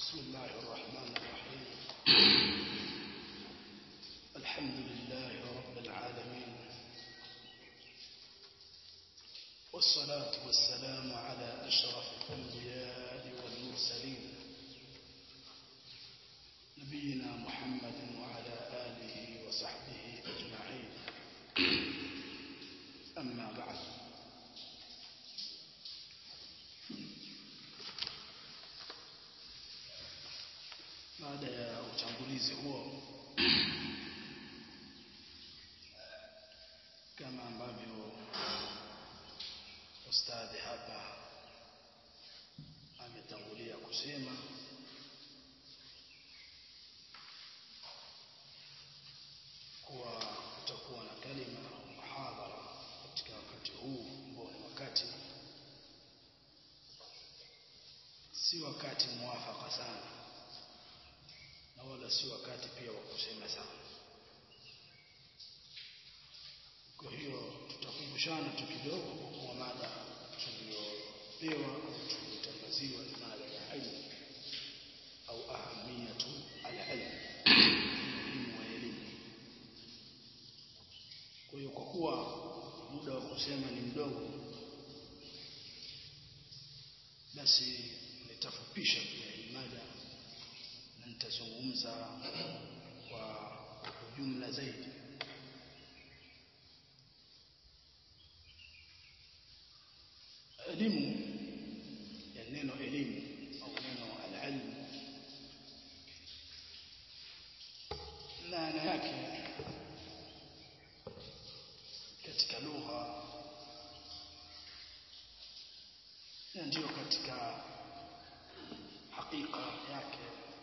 بسم الله الرحمن الرحيم الحمد لله رب العالمين والصلاة والسلام على أشرف الأنبياء والمرسلين نبينا محمد وعلى آله وصحبه أجمعين أما بعد baada ya utangulizi huo kama ambavyo ustadhi hapa ametangulia kusema kuwa kutakuwa na kalima au muhadhara katika wakati huu ambao ni wakati si wakati muwafaka sana na wala si wakati pia wa kusema sana. Kwa hiyo tutakumbushana tu kidogo kwa kuwa mada tuliyopewa au tuliyotangaziwa ni mada ya ilmu au ahamiyatu alilm, umuhimu wa elimu. Kwa hiyo kwa kuwa muda wa kusema ni mdogo, basi nitafupisha pia hii mada na nitazungumza kwa ujumla zaidi elimu ya neno elimu au neno alilmu maana yake katika lugha na ndio katika hakika yake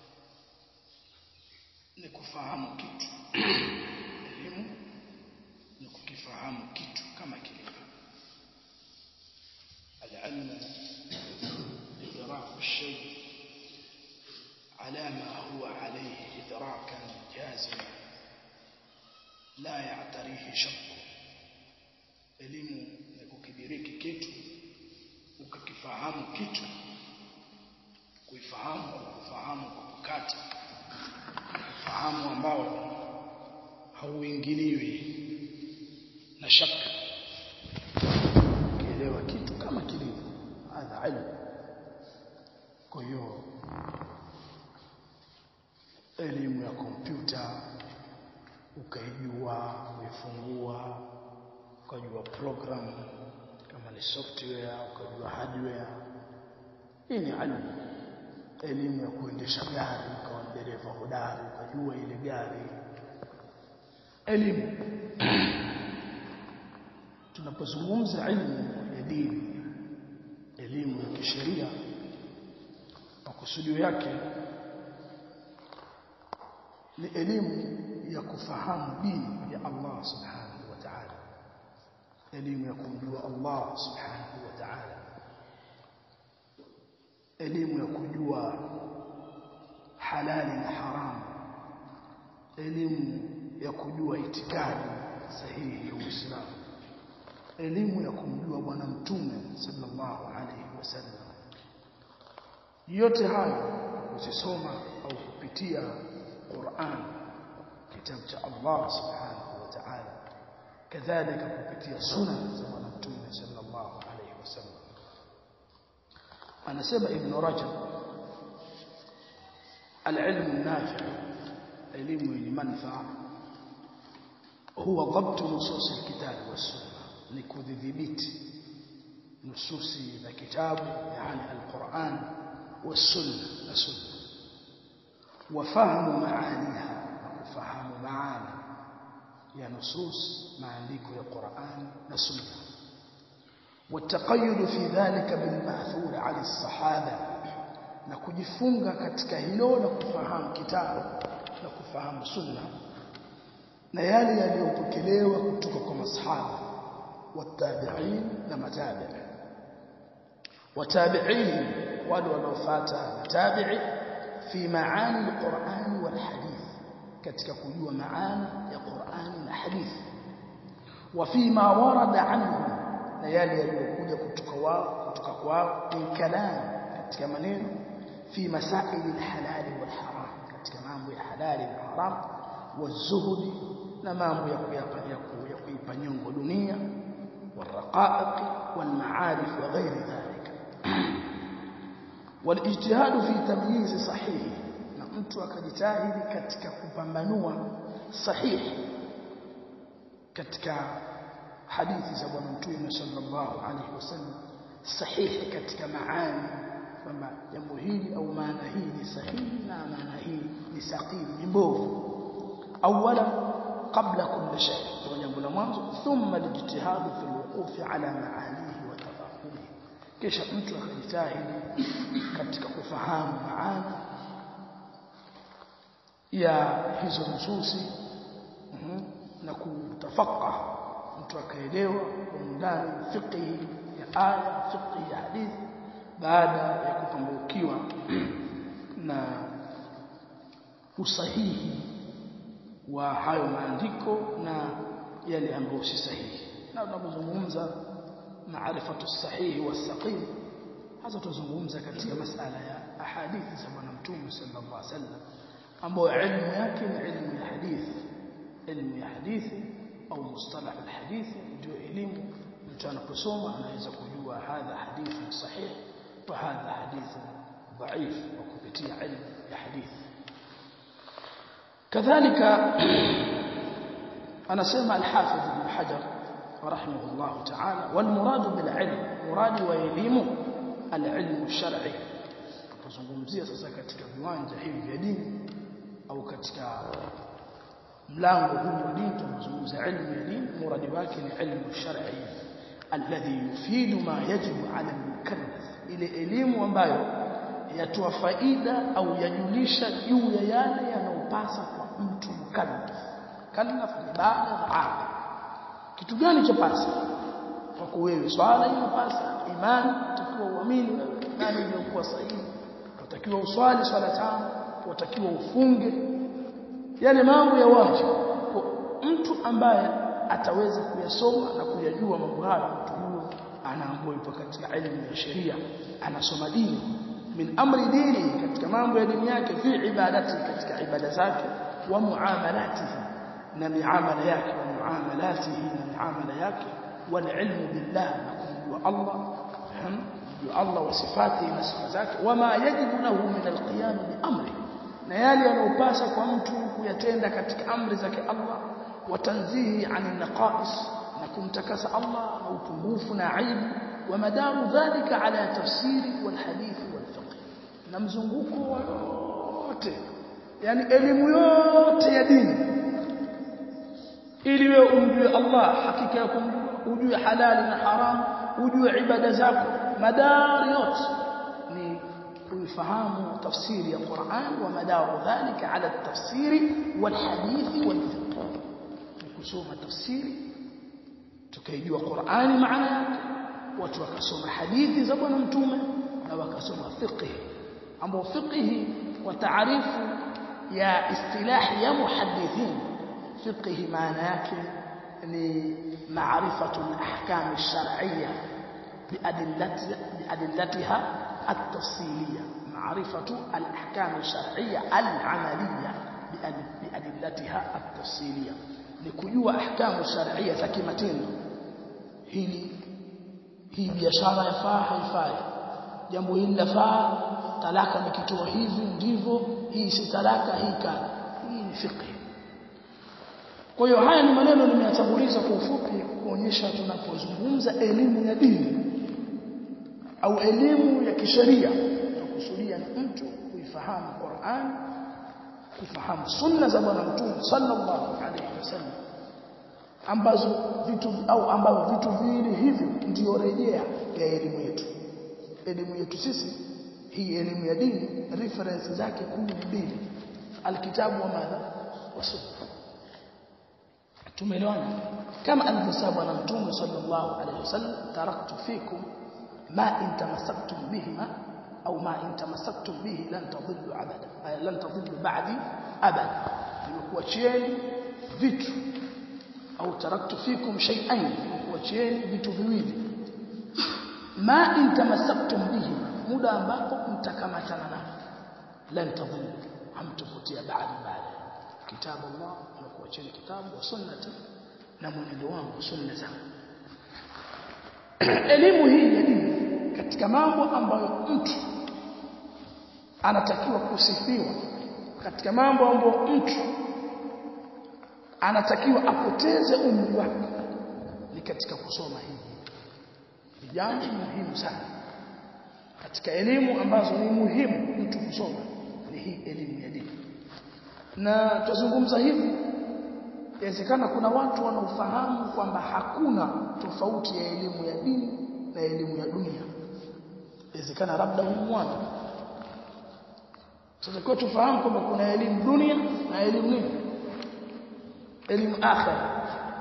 ni kufahamu kitu elimu ni kukifahamu kitu kama kilivyo العلم إدراك الشيء على ما هو عليه إدراكا جازما لا يعتريه شك elimu ni kukidiriki kitu ukakifahamu kitu kuifahamu au kufahamu kwa kukata ufahamu ambao hauingiliwi na shaka kielewa kitu kama kilivyo hadha ilmu kwa hiyo elimu ya kompyuta ukaijua uifungua ukajua program kama ni software ukajua hardware hii ni ilmu elimu ya kuendesha gari ukawa dereva hodari ukajua ile gari elimu tunapozungumza ilmu ya dini elimu ya kisheria makusudio yake ni elimu ya kufahamu dini ya Allah subhanahu wa ta'ala elimu ya kumjua Allah subhanahu wa ta'ala elimu ya kujua halali na haramu elimu ya kujua itikadi sahihi ya Uislamu elimu ya kumjua bwana mtume sallallahu alaihi wasallam yote haya kusoma au kupitia Qur'an kitabu cha Allah subhanahu wa ta'ala kadhalika kupitia sunna za bwana mtume sallallahu alaihi wasallam anasema ibn rajab العلم النافع علم المنفع هو ضبط نصوص الكتاب والسنه لكذبت نصوص الكتاب يعني القرآن والسنة السنة وفهم معانيها وفهم معاني يا نصوص معانيك يا قرآن والسنة والتقيد في ذلك بالمأثور عن الصحابة na kujifunga katika hilo na kufahamu kitabu na kufahamu sunna na yale yaliyopokelewa kutoka kwa masahaba والتابعين لما تابع وتابعين ولو لو فات تابع في معاني القرآن والحديث katika kujua maana ya Qur'ani na hadithi wafima warada anhu na yale yaliyokuja kutoka wao kutoka kwao in kalam katika maneno fi masail alhalal walharam katika mambo ya halali na haram wazuhudi na mambo ya kuyapa ya kuipa nyongo dunia والرقائق والمعارف وغير ذلك والاجتهاد في تمييز صحيح na mtu akajitahidi katika kupambanua sahihi katika hadithi za bwana mtume sallallahu alaihi wasallam sahihi katika maani kwamba jambo hili au maana hii ni sahihi na maana hii ni sahihi ni mbovu awala qabla kulli shay kwa jambo la mwanzo thumma alijtihadu fi alwuquf ala maanihi wa tafahumihi kisha mtu akajitahidi katika kufahamu maana ya hizo nususi na kutafaqah mtu akaelewa kwa undani fiqhi ya aya fiqhi ya hadithi baada ya kupambukiwa na usahihi wa hayo maandiko na yale ambayo si sahihi na tunapozungumza maarifatu sahihi wa saqim hasa tuzungumza katika masala ya ahadithi za bwana mtume sallallahu alaihi wasallam ambayo ilmu yake ni ilmu ya hadithi ilmu ya hadithi au mustalah alhadithi ndio elimu mtu anaposoma anaweza kujua hadha hadithi sahih wa hadha hadithi dhaif wa kupitia ilmu ya hadithi kadhalika anasema al-Hafidh Ibn Hajar rahimahullah ta'ala wal murad bil ilm muradi wa elimu al-ilm shar'i tuzungumzia sasa katika viwanja hivi vya dini au katika mlango huu wa dini tunazungumza ilmu ya dini muradi wake ni ilmu shar'i alladhi yufidu ma yajibu ala al-mukallaf ile elimu ambayo yatoa faida au yajulisha juu ya yale yanayopasa kwa mtu mukallaf kallaf ni baada ya kitu gani cha pasa kwako wewe swala inapasa imani utakiwa uamini wewe nani iliyokuwa sahihi utakiwa uswali swala tano utakiwa ufunge yale mambo ya wajibu kwa mtu ambaye ataweza kuyasoma na kuyajua mambo hayo mtu huyo anaambiwa yupo katika elimu ya sheria anasoma dini min amri dini katika mambo ya dini yake fi ibadati katika ibada zake wa muamalatihi na miamala yake wa muamalatihi na miamala yake wal ilmu billah na kumjua Allah kumjua Allah wa sifati na sifa zake wama yajibu lahu min alqiyam bi amri na yale yanayopasa kwa mtu kuyatenda katika amri zake Allah watanzihi anil naqais na kumtakasa Allah na upungufu na aibu wa madaru dhalika ala tafsiri wal hadith wal fiqh na mzunguko wote yani elimu yote ya dini ili wewe umjue Allah hakika ya kumjua ujue halali na haram ujue ibada zako madari yote ni kuifahamu tafsiri ya Qur'an wa madaru dhalika ala tafsiri wal hadith wal fiqh kusoma tafsiri tukaijua Qur'ani maana yake watu wakasoma hadithi za bwana mtume na wakasoma fiqh ambao fiqh kwa taarifu ya istilahi ya muhaddithin fiqh maana yake ni maarifatu al-ahkam ash-shar'iyya biadillatiha at-tafsiliyya maarifatu al-ahkam ash-shar'iyya al-amaliyya biadillatiha at-tafsiliyya ni kujua ahkamu shar'iyya za kimatendo hili hii biashara yafaa haifai jambo hili lafaa talaka nikitoa hivi ndivyo hii si talaka hii kana hii ni fiqh kwa hiyo haya ni maneno nimeyatanguliza kwa ufupi kuonyesha tunapozungumza elimu ya dini au elimu ya kisheria tukusudia ni mtu kuifahamu Qur'an kufahamu sunna za bwana mtume sallallahu alaihi wasallam ambazo vitu au ambavyo vitu viwili hivyo ndio rejea ya elimu yetu elimu yetu sisi hii elimu ya dini reference zake kumi mbili alkitabu wa madha wa sunna tumeelewana kama alivyosema bwana mtume sallallahu alaihi wasallam taraktu fikum ma in tamassaktum bihima au ma in tamassaktum bihi lan tadhillu abada lan tadhillu ba'di abada nimekuachieni vitu au taraktu fikum shay'ain nimekuachieni vitu viwili ma in tamassaktum bihi muda ambapo mtakamatana nao lan tadhillu hamtupotea baada baada kitabu Allah na kuacheni kitabu wa sunnati na mwenendo wangu sunna zangu elimu hii ya dini katika mambo ambayo mtu anatakiwa kusifiwa katika mambo ambayo mtu anatakiwa apoteze umri wake ni katika kusoma hii ni jambo muhimu sana katika elimu ambazo ni muhimu mtu kusoma ni hii elimu ya dini na tuzungumza hivi inawezekana kuna watu wanaofahamu kwamba hakuna tofauti ya elimu ya dini na elimu ya dunia inawezekana labda huyu mwana sasa kwa tufahamu kwamba kuna elimu dunia na elimu nini elimu akhira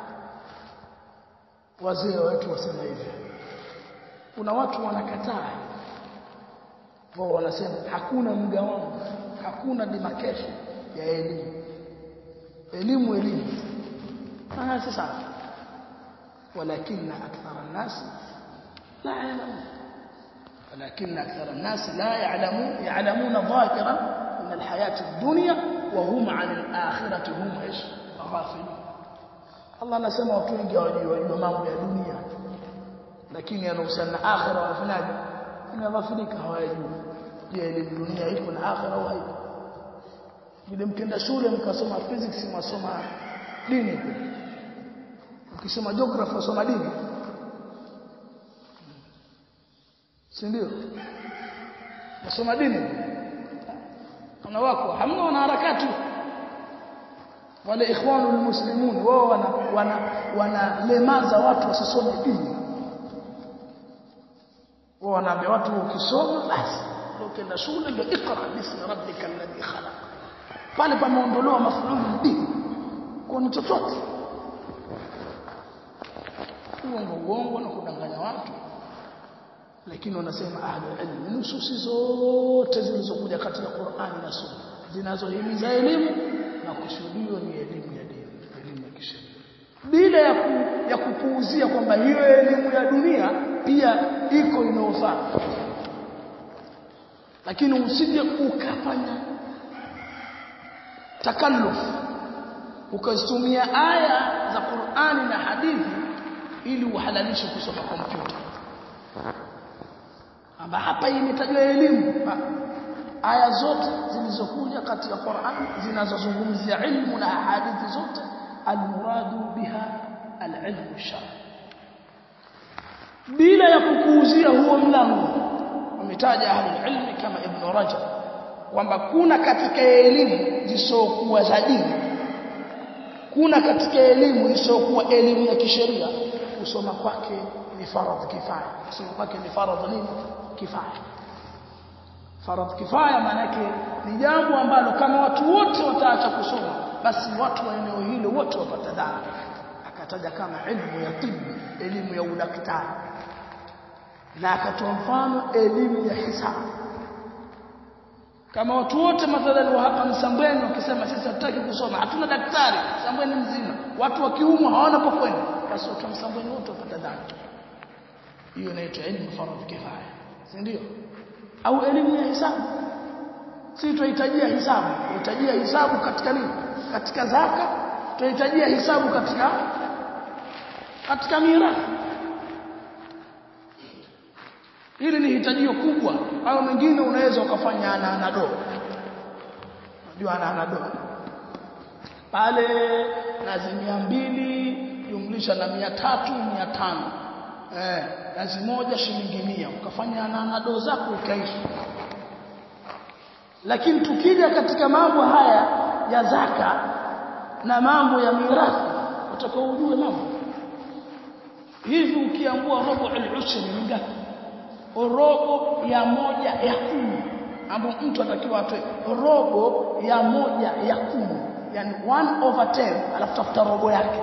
wazee wetu wasema hivi kuna watu wanakataa wao wanasema hakuna mgawanyo hakuna demarcation ya elimu elimu elimu ah sasa ولكن اكثر الناس لا يعلمون ولكن اكثر الناس لا يعلمون يعلمون ظاهرا من الحياه الدنيا وهم عن الاخره هم ايش غافلون Allah anasema watu wengi hawajui mambo ya dunia lakini yanahusiana na akhira wanafanyaje wanaghafilika hawajui je elimu dunia ipo na akhira au haipo vile mkenda shule mkasoma physics mwasoma dini ukisoma geography wasoma dini si ndio wasoma dini kuna wako hamna wana harakati wale ikhwanul muslimun wao wana wana wanalemaza watu wasisome dini wao wanaambia watu ukisoma basi ukienda shule ndio ikra bismi rabbikal ladhi khalaq pale pameondolewa mafululu dini kwa ni chochote uongo uongo na kudanganya watu lakini wanasema ahlul ilm nususi zote zilizokuja katika Qur'ani na Sunna zinazohimiza elimu na kusudiwa ni elimu ya dini elimu ya kisheria bila ya, ku, ya kupuuzia kwamba hiyo elimu ya dunia pia iko inayofaa lakini usije ukafanya takalluf ukazitumia aya za Qur'ani na hadithi ili uhalalishe kusoma kompyuta amba hapa imetajwa elimu aya zote zilizokuja katika Qur'an zinazozungumzia ilmu na hadithi zote almuradu biha alilmu shara bila ya kukuuzia huo mlango wametaja ahlul ilmi kama ibn rajab kwamba kuna katika elimu zisokuwa za dini kuna katika elimu isiyokuwa elimu ya kisheria kusoma kwake ni faradhi kifaya kusoma kwake ni faradhi nini kifaya faradhi kifaya maana yake ni jambo ambalo kama watu wote wataacha kusoma basi watu wa eneo hilo wote wapata dhambi akataja kama elimu ya tibu elimu ya udaktari na akatoa mfano elimu ya hisabu kama watu wote mathalan wa hapa Msambweni wakisema sisi hatutaki kusoma hatuna daktari Msambweni mzima watu wakiumwa hawana pa kwenda basi watu wa Msambweni wote wapata dhambi hiyo inaitwa elimu faradhi kifaya si ndio au elimu ya hisabu si tunahitajia hisabu tunahitajia hisabu katika nini katika zaka tunahitajia hisabu katika katika mirathi hili ni hitajio kubwa au mengine unaweza ukafanya ana anado unajua ana anado pale nazi mia mbili jumlisha na mia tatu mia tano eh nazi moja shilingi mia ukafanya ana anado zako ukaishi lakini tukija katika mambo haya ya zaka na mambo ya mirathi utakao ujue mambo hivi ukiambua robo al-ushri ni ngapi robo ya moja ya kumi ambapo mtu atakiwa atoe robo ya moja ya kumi yani 1 over 10 alafu tafuta robo yake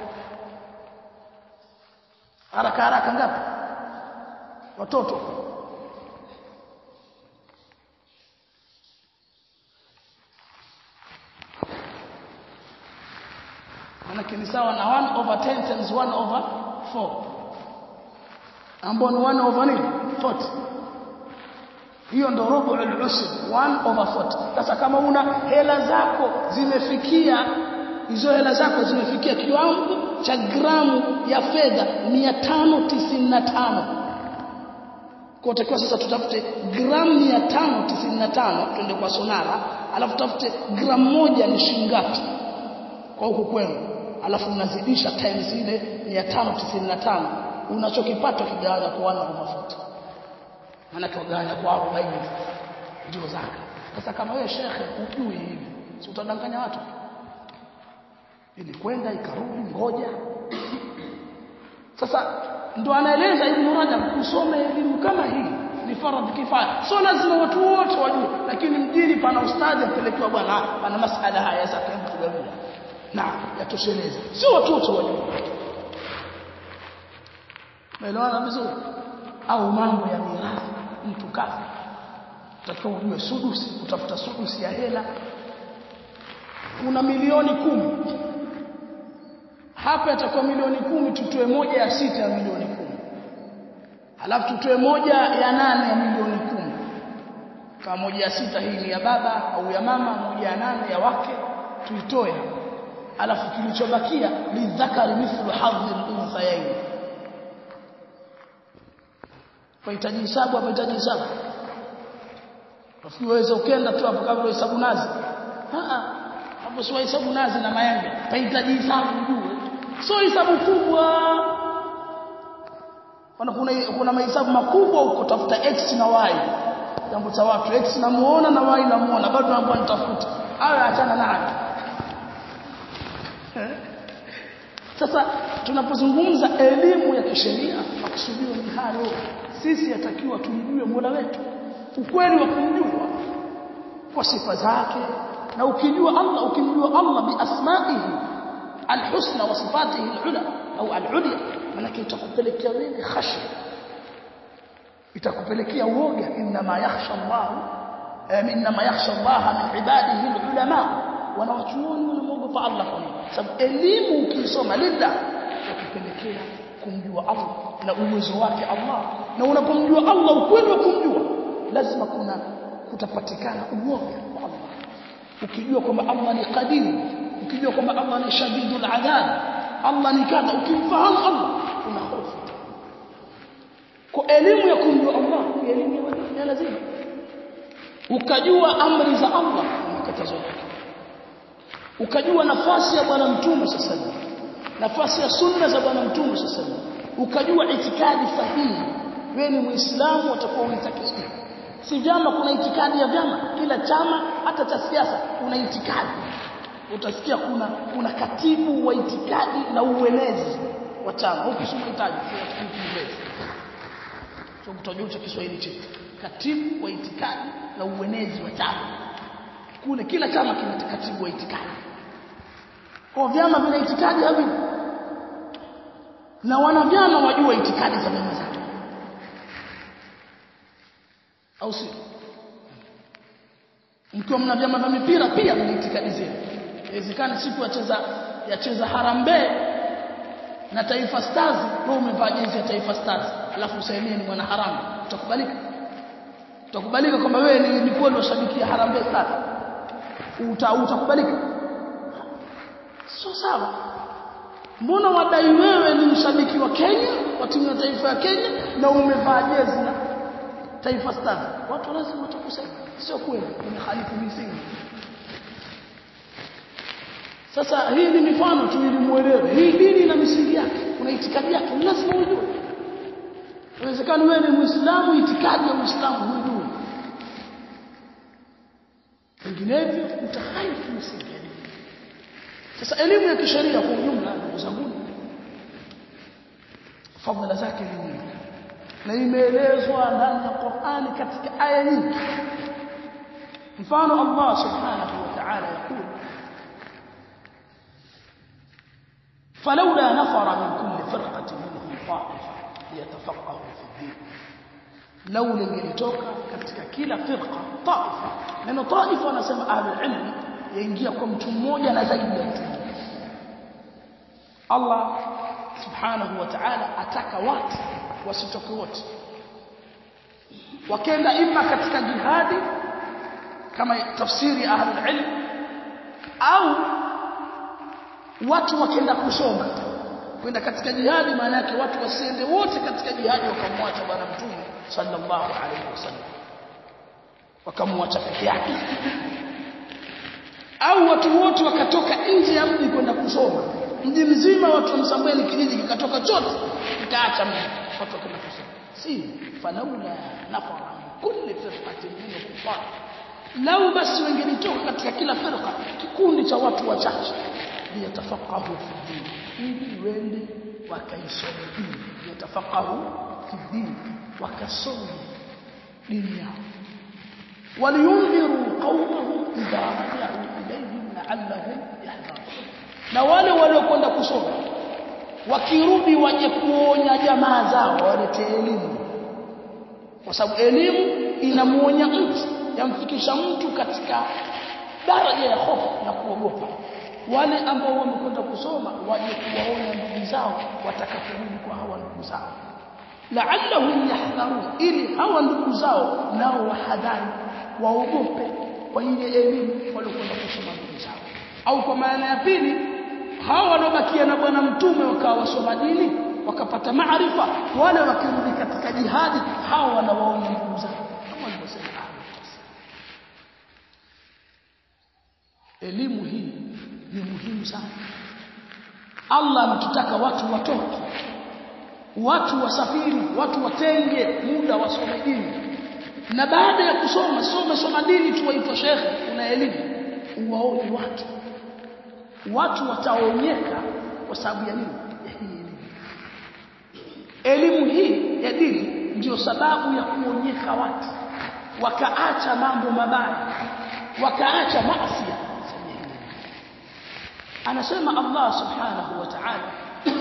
haraka haraka ngapi watoto manake ni sawa na 1 over 10 times 1 over 4 ambao ni 1 over nini 40 hiyo ndo rubu al-ushr 1 over 40 sasa kama una hela zako zimefikia hizo hela zako zimefikia kiwango cha gramu ya fedha 595 kwa utakiwa sasa tutafute gramu 595 twende kwa sonara alafu tutafute gramu moja ni shilingi ngapi kwa huku kwenu alafu unazidisha times ile 595 unachokipata kigawanya kwa wana wa mafuta maana kigawanya kwa 40 ndio zaka sasa kama wewe shekhe ujui hivi si utadanganya watu ili kwenda ikarudi ngoja sasa ndo anaeleza Ibn Rajab kusoma elimu kama hii ni faradhi kifaya sio lazima watu wote wajue lakini mjini pana ustadhi apelekewa bwana pana masala haya sasa hebu tugawia na yatosheleza sio watu wote wajue Umeelewana vizuri au mambo ya mirathi mtu kafa utakiwa ujue sudusi utafuta sudusi ya hela una milioni kumi hapa itakuwa milioni kumi tutoe moja ya sita ya milioni kumi halafu tutoe moja ya nane ya milioni kumi kama moja ya sita hii ni ya baba au ya mama moja ya nane ya wake tuitoe halafu kilichobakia lidhakari mithlu hadhi al-unthayayn Fahitaji hisabu hapa hitaji hisabu. Rafiki waweza ukenda tu hapo kabla hesabu nazi. Ah hapo sio hesabu nazi na maembe. Fahitaji hisabu ujue. Sio hesabu kubwa. Kuna kuna kuna mahesabu makubwa huko tafuta x na y. Jambo cha watu x namuona na y namuona bado naomba nitafuta. Awe achana nayo. Sasa tunapozungumza elimu ya kisheria makusudio ni hayo sisi yatakiwa tumjue Mola wetu ukweli wa kumjua kwa sifa zake na ukijua Allah ukimjua Allah bi asma'ihi alhusna wa sifatihi alula au alulya maana itakupelekea wewe khashya itakupelekea uoga inma yakhsha Allah inma yakhsha Allah min ibadihi alulama wanawachuoni wanamwogopa Allah kwa nini sababu elimu ukisoma lillah itakupelekea kumjua Allah na uwezo wake Allah na unapomjua Allah ukweli wa kumjua lazima kuna kutapatikana uoga kwa Allah ukijua kwamba Allah ni qadir ukijua kwamba Allah ni shadidul adhab Allah ni kadha ukimfahamu Allah una hofu kwa elimu ya kumjua Allah ni elimu ya lazima ukajua amri za Allah na makatazo yake ukajua nafasi ya bwana mtume sasa nafasi ya sunna za bwana mtume sasa ukajua itikadi sahihi wewe ni muislamu utakuwa unitakidi si vyama kuna itikadi ya vyama kila chama hata cha siasa kuna itikadi utasikia kuna kuna katibu wa itikadi na uenezi wa chama huku si mhitaji sio kiingereza sio kutojua cha Kiswahili chetu katibu wa itikadi na uenezi wa chama kule kila chama kina katibu wa itikadi kwa vyama vina itikadi havi na wanavyama wajua itikadi za vyama zao au sio mkiwa mna vyama vya mipira pia mna itikadi zenu inawezekana siku yacheza yacheza Harambee na Taifa Stars wewe umevaa jezi ya Taifa Stars alafu usaidie ni mwana Harambee utakubalika utakubalika kwamba wewe ni ni kweli washabikia Harambee Stars uta utakubalika sio sawa mbona wadai wewe ni mshabiki wa Kenya wa timu ya taifa ya Kenya na umevaa jezi na Taifa Stars watu lazima watakusema sio kweli umehalifu misingi sasa hii ni mifano tu ili muelewe hii dini na misingi yake kuna itikadi yake lazima ujue inawezekana wewe ni muislamu itikadi ya uislamu hujui vinginevyo utahalifu misingi ya dini sasa elimu ya kisheria kwa ujumla ndugu zangu fadhila zake ni nyingi na imeelezwa ndani ya Qur'ani katika aya nyingi mfano Allah subhanahu wa ta'ala yakul فلولا نفر من كل فرقة منهم طائفة ليتفقهوا في الدين لولا ingelitoka katika kila firqa taifa neno taifa wanasema ahlul ilm yaingia kwa mtu mmoja na zaidi ya mtu Allah subhanahu wa ta'ala ataka watu wasitoke wote wakenda ima katika jihadi kama tafsiri ahlul ilm au watu wakenda kusoma kwenda katika jihadi maana yake watu wasiende wote katika jihadi wakamwacha bwana mtume sallallahu alaihi wasallam wakamwacha peke yake au watu wote wakatoka nje ya mji kwenda kusoma mji mzima watu wa Msambweni kijiji kikatoka chote kikaacha mji watu wakaenda kusoma si falaula nafara kulli firqatin min kufar lau basi wengelitoka katika kila firqa kikundi cha watu wachache liyatafaqahu fi din ili wende wakaisome dini yatafaqahu fi din wakasome dini yao waliyundhiru qaumahum idha raja'u ilayhim la'allahum yahdharun na wale waliokwenda kusoma wakirudi waje kuonya jamaa zao walete elimu kwa sababu elimu inamuonya mtu yamfikisha mtu katika daraja ya hofu na kuogopa wale ambao wamekwenda kusoma waje kuwaonya ndugu zao watakaporudi kwa hawa ndugu zao la'allahum yahdharun ili hawa ndugu zao nao wahadhari waogope kwa ile elimu waliokwenda kusoma ndugu zao au kwa maana ya pili hawa waliobakia na bwana mtume wakawa wasoma dini wakapata maarifa wale wakirudi katika jihadi hawa wanawaona ndugu zao kama walivyosema elimu hii ni muhimu sana Allah ametutaka watu watoke watu wasafiri watu watenge muda wasome dini na baada ya kusoma soma soma dini tu waitwa shekhe una elimu uwaone watu watu wataonyeka kwa sababu ya nini ya hii elimu elimu hii ya dini ndio sababu ya kuonyeka watu wakaacha mambo mabaya wakaacha maasi anasema Allah subhanahu wa ta'ala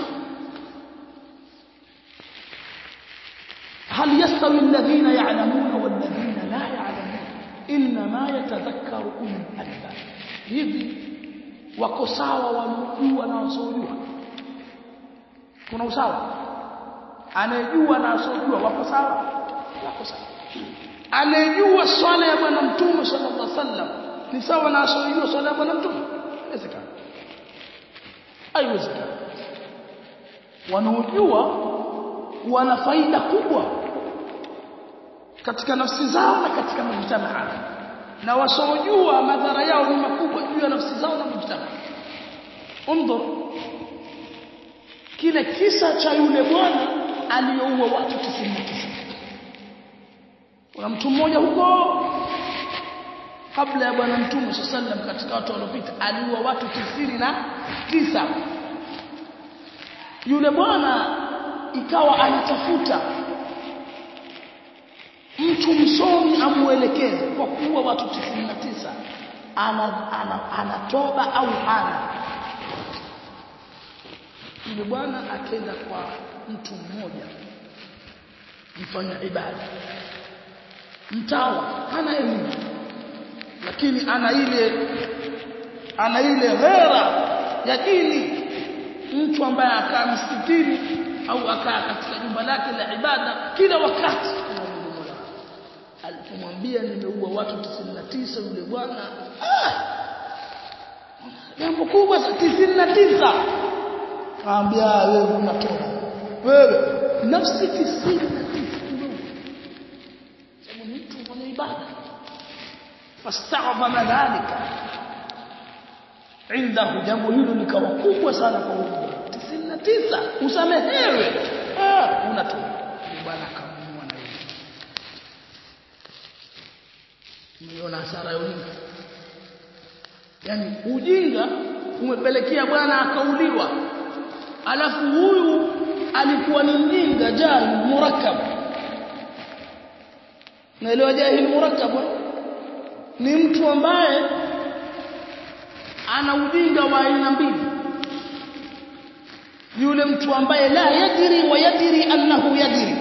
هل يستوي الذين يعلمون والذين لا يعلمون انما يتذكر اولو الالباب hivi wako sawa wanaojua na wasiojua kuna usawa anayejua na wasiojua wako sawa wako sawa anayejua swala ya bwana mtume sallallahu alaihi wasallam ni sawa na wasiojua swala ya bwana mtume inawezekana haiwezekani wanaojua wana faida kubwa katika nafsi zao na katika mujtamaa na wasiojua madhara yao ni makubwa juu ya nafsi zao na mujtamaa undur kile kisa cha yule bwana aliyoua watu 99 kuna mtu mmoja huko kabla ya bwana mtume sallam katika watu waliopita aliua watu tisini na tisa yule bwana ikawa anatafuta mtu msomi amuelekeze kwa kuua watu 99 ana, ana, anatoba au hana yule bwana akenda kwa mtu mmoja mfanya ibada mtawa hana elimu lakini ana ile ana ile ghera ya dini mtu ambaye akaa msikitini au akaa katika jumba lake la ibada kila wakati alipomwambia nimeua watu 99 yule bwana jambo kubwa 99 kaambia wewe unatoka wewe nafsi 99 sababu ni mtu mwenye ibada fasta'dhama dhalika indahu jambo hilo likawa kubwa sana kwa huyo 99 usamehewe ah unatoka bwana akamua na yeye umeona hasara ya ujinga yani ujinga umepelekea bwana akauliwa alafu huyu alikuwa ni mjinga jahil murakkab naelewa jahil murakkab ni mtu ambaye ana ujinga wa aina mbili yule mtu ambaye la yadiri wa yadiri annahu yadiri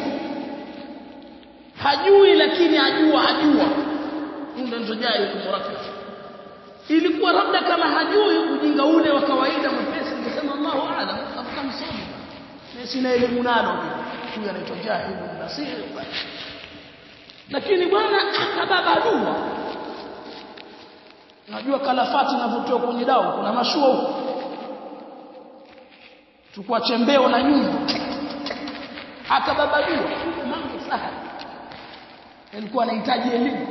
hajui lakini ajua ajua ndio ndio jahil murakkab ilikuwa labda kama hajui ujinga ule wa kawaida mwepesi ningesema Allahu a'lam kama msomi na sina elimu nalo huyu anaitwa jahil nasir lakini bwana akababadua najua kalafati inavyotoa kwenye dawa kuna mashua huko chukua chembeo na nyundo akababadua mambo sahali alikuwa anahitaji elimu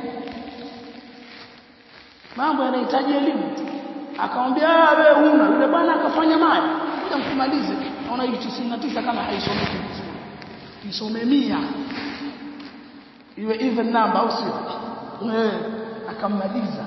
mambo yanahitaji elimu akamwambia wewe una yule bwana akafanya maya ngoja mkumalize naona hii 99 kama haisomeki vizuri isome 100 iwe even number au sio eh akammaliza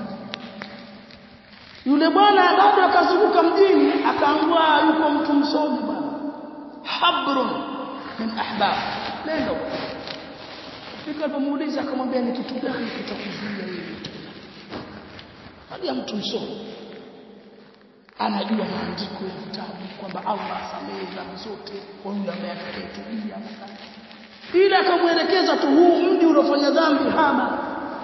yule bwana bado akazunguka mjini akaangua yuko mtu msomi bwana habrun min ahbab nenda fika alipomuuliza akamwambia ni kitu gani kitakuzuia hivi hali ya mtu msomi anajua maandiko ya vitabu kwamba Allah asamehe dhambi zote kwa yule ambaye atakayetubia ila akamwelekeza tu huu mji uliofanya dhambi hama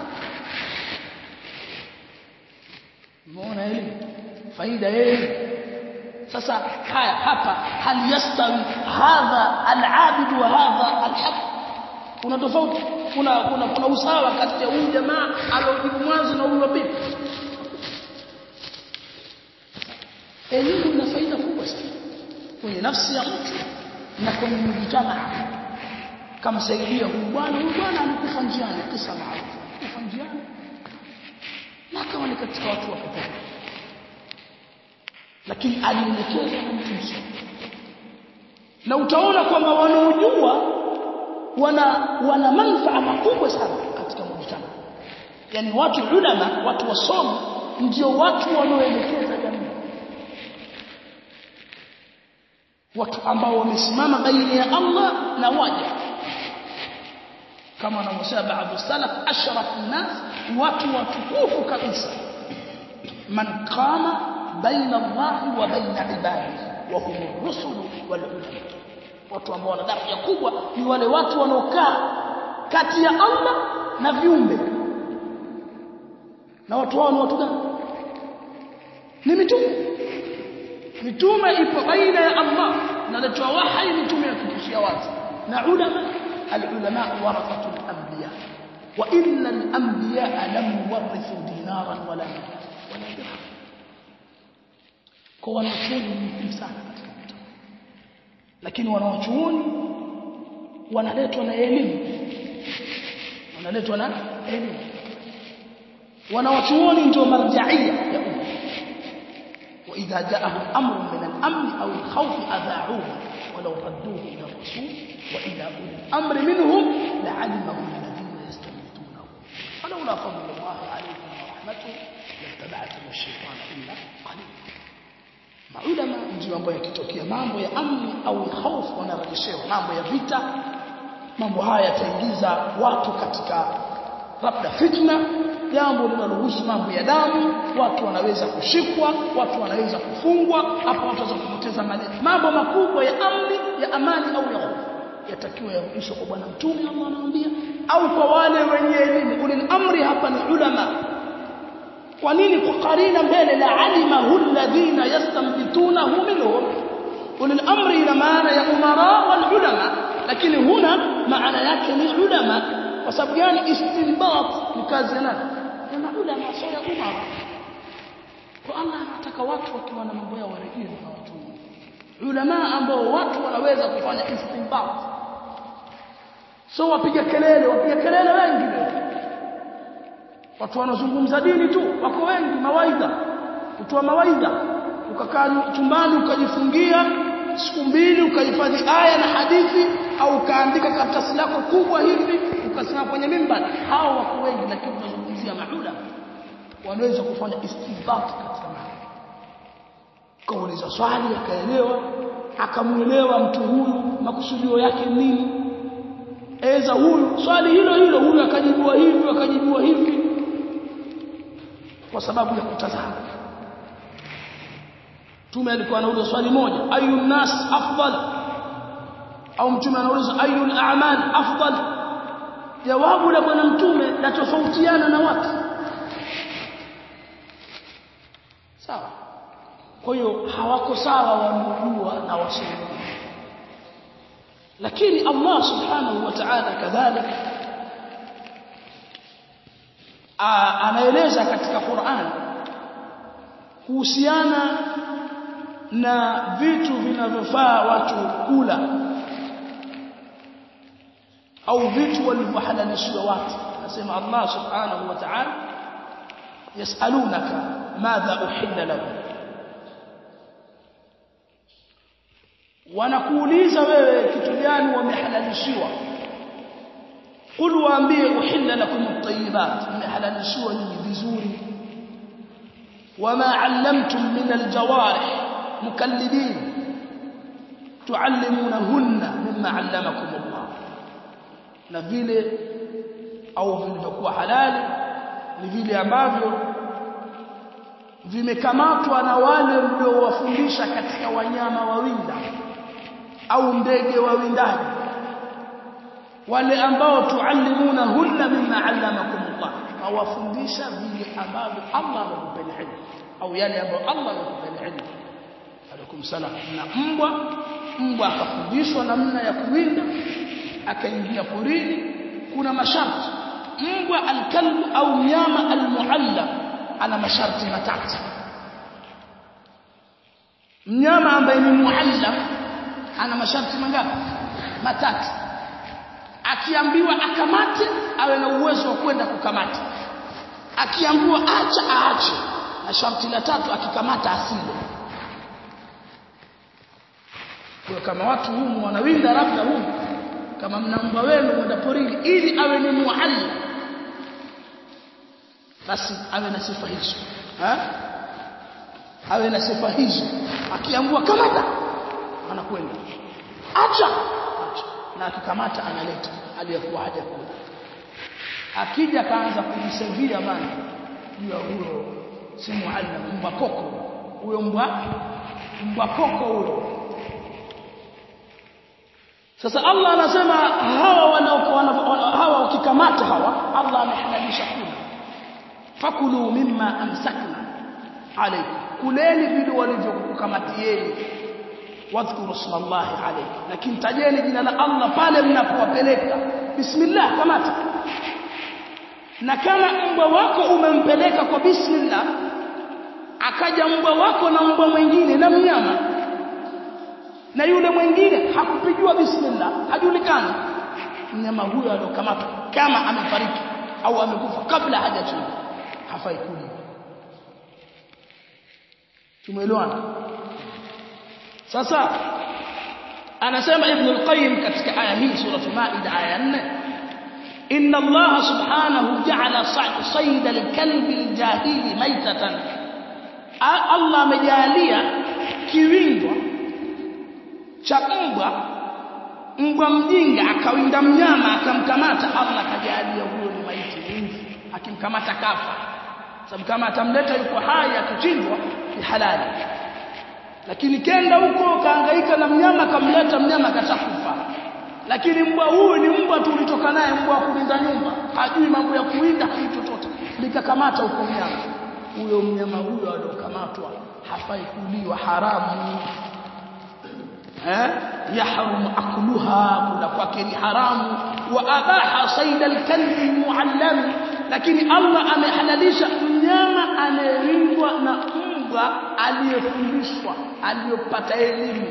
umeona elimu faida yeye sasa haya hapa hal yastawi hadha al-abid wa hadha al-haq kuna tofauti kuna kuna kuna usawa kati ya huyu jamaa aliojibu mwanzo na huyu wa pili elimu ina faida kubwa sana kwenye nafsi ya mtu na kwenye mjitamaa kamsaidia huyu bwana huyu bwana alikufa njiani kisa maarufu kufa njiani na akawa ni katika watu wa peponi lakini alielekezwa na mtu msomi na utaona kwamba wanaojua wana wana manufaa makubwa sana katika mjitamaa yani watu ulama watu wasomi ndio watu wanaoelekeza jamii watu ambao wamesimama baina ya Allah na waja kama wanavyosema baadhi salaf ashrafu nas watu watukufu kabisa man qama baina Allah wa baina ibadihi wa hum ar-rusul wal ulama watu ambao wana daraja kubwa ni wale watu wanaokaa kati ya Allah na viumbe na watu hao ni watu gani ni mitume mitume ipo baina ya Allah naletwa wahi mitume yakupishia watu na ulama alulama warathatul anbiya wa inna al-anbiya lam yuwarithu dinaran wala wala dirham kwa wanachuoni ni muhimu sana katika mtu lakini wanachuoni wanaletwa na elimu wanaletwa na elimu wanachuoni ndio marjaia ya umma وإذا جاءهم أمر من الأمن أو الخوف أذاعوه ولو ردوه إلى الرسول وإلى أولي الأمر منهم لعلمه الذين يستنبطونه ولولا فضل الله عليكم ورحمته لاتبعتم الشيطان إلا قليلا maulama ndio ambayo yakitokea mambo ya amni au hofu wanarejeshewa mambo ya vita mambo haya yataingiza watu katika labda fitna jambo linalohusu mambo ya damu watu wanaweza kushikwa watu wanaweza kufungwa hapo watu wanaweza kupoteza mali mambo makubwa ya amni ya amani au ya hofu yatakiwa yarudishwe kwa bwana mtume Allah anawaambia au kwa wale wenye elimu ulil amri hapa ni ulama kwa nini kwa karina mbele la alimahu alladhina yastanbitunahu minhum ulil amri ina maana ya umara wal ulama lakini huna maana yake ni ulama kwa sababu gani istinbat ni kazi ya nani ya maulama sio ya umara kwa Allah anataka watu wakiwa na mambo yao warejee na watu ulama ambao watu wanaweza kufanya istinbat so wapiga kelele wapiga kelele wengi leo watu wanazungumza dini tu wako wengi mawaidha kutoa mawaidha ukakaa chumbani ukajifungia siku mbili ukahifadhi aya na hadithi au ukaandika karatasi lako kubwa hivi ukasema kwenye mimbar hao wako wengi lakini tunazungumzia maula wanaweza kufanya istinbat katika mambo kauliza swali akaelewa akamuelewa mtu huyu makusudio yake nini eza huyu swali hilo hilo huyu akajibua hivi akajibua hivi kwa sababu ya kutazama Mtume alikuwa anauliza swali moja ayu nas afdal au mtume anauliza ayu al-a'mal afdal jawabu la bwana mtume la tofautiana na watu sawa kwa hiyo hawako sawa wanaojua na wasioelewa lakini Allah subhanahu wa ta'ala kadhalika anaeleza katika Qur'an kuhusiana na vitu vinavyofaa watu kula au vitu walivyohalalishiwa watu anasema Allah subhanahu wa ta'ala yasalunaka madha uhilla lahum wanakuuliza wewe kitu gani wamehalalishiwa qul waambie uhilla lakum at-tayyibat mmehalalishiwa nyinyi vizuri wama 'allamtum min al-jawarih mukallidin tuallimunahunna mimma 'allamakum Allah na vile au vilivyokuwa halali ni vile ambavyo vimekamatwa na wale mliowafundisha katika wanyama wawinda au ndege wawindaji wale ambao tuallimuna hunna mimma allamakum Allah awafundisha vile ambavyo Allah amekupeni ilmu au yale ambayo Allah amekupeni ilmu alaikum salam na mbwa mbwa akafundishwa namna ya kuwinda akaingia porini kuna masharti mbwa alkalbu au mnyama almuallam ana masharti matatu mnyama ambaye ni muallam ana masharti mangapi matatu akiambiwa akamate awe na uwezo wa kwenda kukamata akiambiwa acha aache na sharti la tatu akikamata asile kwa kama watu humu wanawinda labda humu kama mna mbwa wenu mwenda porini ili awe ni muallim basi awe na sifa hizo ha? awe na sifa hizo akiambiwa kamata anakwenda acha acha na akikamata analeta aliyekuwa haja kula akija kaanza kujisevia bana juu ya huyo si muallim mbwa koko huyo mbwa mbwa koko huyo sasa Allah anasema hawa wanaokuwa hawa ukikamata hawa Allah amehalalisha kula fakulu mimma amsakna alaykum kuleni vile walivyokukamatieni wadhkuru smallahi alayhi lakini tajeni jina la Allah pale mnapowapeleka bismillah kamata na kama mbwa wako umempeleka kwa bismillah akaja mbwa wako na mbwa mwingine na mnyama na yule mwingine hakupigiwa bismillah hajulikani mnyama huyo aliokamatwa kama amefariki au amekufa kabla hajachinjwa hafai kuliwa tumeelewana sasa anasema ibn al-qayyim katika aya hii sura maida aya 4 inna allah subhanahu ja'ala sayd al-kalb al-jahili maitatan allah amejalia kiwindwa cha mbwa mbwa mjinga akawinda mnyama akamkamata Allah kajalia huyo ni maiti mingi akimkamata kafa sababu kama atamleta yuko hai akichinjwa ni halali lakini kenda huko kaangaika na mnyama kamleta mnyama katakufa lakini mbwa huyu ni mbwa tu ulitoka naye mbwa wa kulinda nyumba hajui mambo ya kuwinda hajui chochote likakamata huko mnyama huyo mnyama huyo aliokamatwa hafai kuliwa haramu يحرم أكلها كل فكر حرام وأباح صيد الكلب المعلم لكن الله amehalalisha mnyama anayelindwa na mbwa aliyefundishwa aliyopata elimu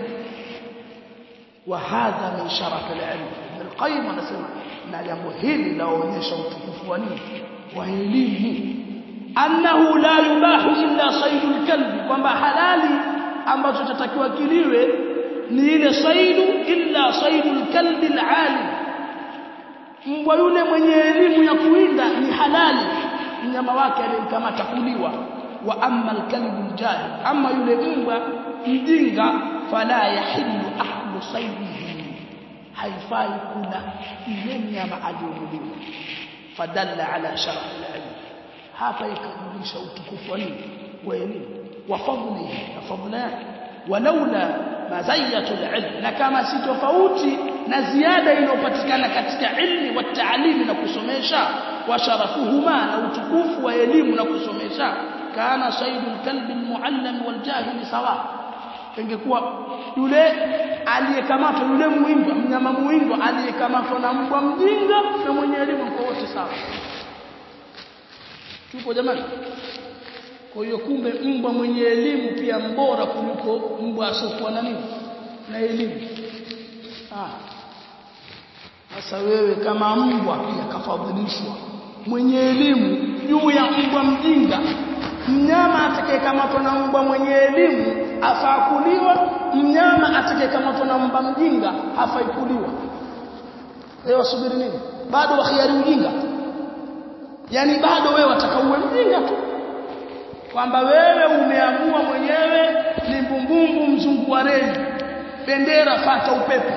وهذا من شرف العلم ابن القيم anasema na jambo hili laonyesha utukufu wa nini wa elimu annahu la yubahu illa saydul kalbi kwamba halali ambacho tatakiwa kiliwe ni ile saidu illa saidul kalbi alalim mbwa yule mwenye elimu ya kuwinda ni halali mnyama wake aliyemkamata kuliwa wa amma alkalbu aljahil amma yule mbwa mjinga fala yahillu aklu saidihi haifai kula ile mnyama aliyomuliwa fadalla ala sharaf alilm hapa ikajulisha utukufu wa nini wa elimu wa fadlihi na fadla yake walaula mazayatu alilm na kama si tofauti na ziada inayopatikana katika ilmi wa taalimi na kusomesha wa sharafuhuma na utukufu wa elimu na kusomesha kana saidul kalbi almuallam waljahil sawa ingekuwa yule aliyekamatwa yule muindwa mnyama muindwa aliyekamatwa na mbwa mjinga na mwenye elimu kwa wote sawa tupo jamani kwa hiyo kumbe mbwa mwenye elimu pia mbora kuliko mbwa asokuwa na nini na elimu ah sasa wewe kama mbwa pia kafadhilishwa mwenye elimu juu ya mbwa mjinga mnyama atakayekamatwa na mbwa mwenye elimu afaa kuliwa mnyama atakayekamatwa na mbwa mjinga hafai kuliwa leo subiri nini bado wakhiari ujinga yani bado wewe watakauwe mjinga tu kwamba wewe umeamua mwenyewe ni mbumbumbu mzungu wa reli bendera fata upepo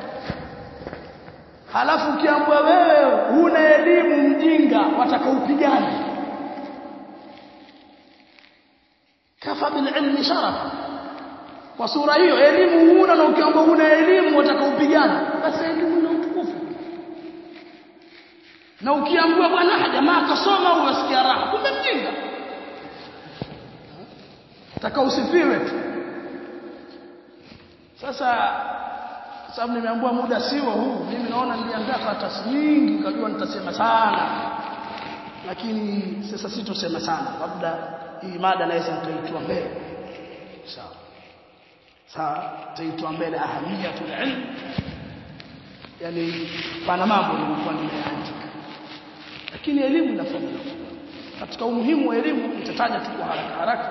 halafu ukiambua wewe huna elimu mjinga watakaupigana kafa bil ilmi sharafa kwa sura hiyo elimu huna na ukiambua huna elimu watakaupigana basi elimu ina utukufu na ukiambua bwana jamaa akasoma unasikia raha kumbe mjinga taka usifiwe tu sasa sababu nimeambiwa muda siwa huu mimi naona niliandaa karatasi nyingi nikajua nitasema sana lakini sasa sitosema sana labda hii mada naweza nikaitwa mbele sawa sawa taitwa mbele ahamiyatul ilm yani pana mambo nilikuwa nimeandika lakini elimu ina fadhila katika umuhimu wa elimu nitataja tu kwa haraka haraka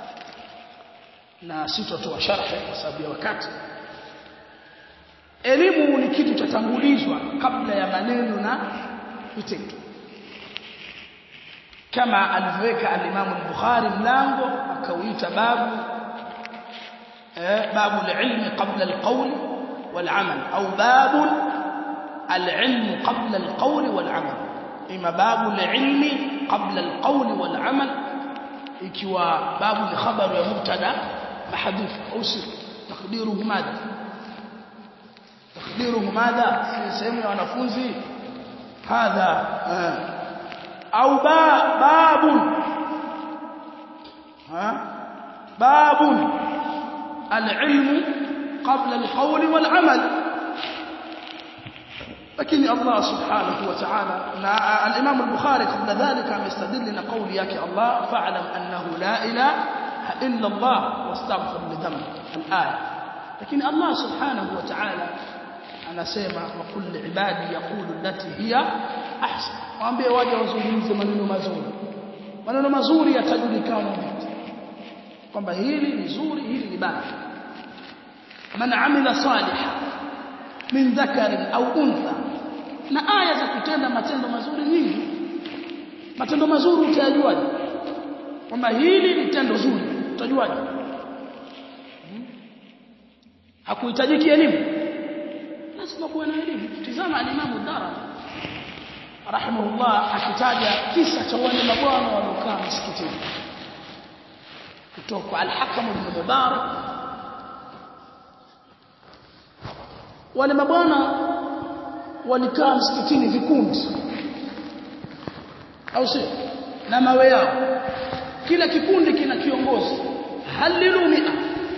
na sitotoa sharhi kwa sababu ya wakati elimu ni kitu cha tangulizwa kabla ya maneno na vitendo kama alivyoweka al-Imam al-Bukhari mlango akauita babu eh, babu al-ilmi qabla al-qawl wal-amal au babu al-ilm qabla al-qawl wal-amal ima babu al-ilmi qabla al-qawl wal-amal ikiwa babu ni khabaru ya mubtada mahdhuf au sir takdiruhu madha takdiruhu madha sehemu ya wanafunzi hadha au ba babun ha babun al-ilm qabla al-qawl wal-amal lakini Allah subhanahu wa ta'ala na al-Imam al-Bukhari kabla dhalika amestadili na kauli yake Allah fa'lam annahu la ilaha illa Allah wastaghfir li dhanbi al-aya lakini Allah subhanahu wa ta'ala anasema wa kulli ibadi yaqulu allati hiya ahsan waambie waje wazungumze maneno mazuri maneno mazuri yatajulikana kwamba hili ni zuri hili ni baya man amila salihan min dhakarin au untha na aya za kutenda matendo mazuri nyingi matendo mazuri utayajuaje kwamba hili ni tendo zuri utajuaje hakuhitajiki elimu lazima kuwe na elimu tizama alimamu dara rahimahullah akitaja kisa cha wale mabwana waliokaa msikitini kutoka al-Hakam ibn Mubarak wale mabwana walikaa msikitini vikundi au si na mawe yao kila kikundi kina kiongozi halilu mia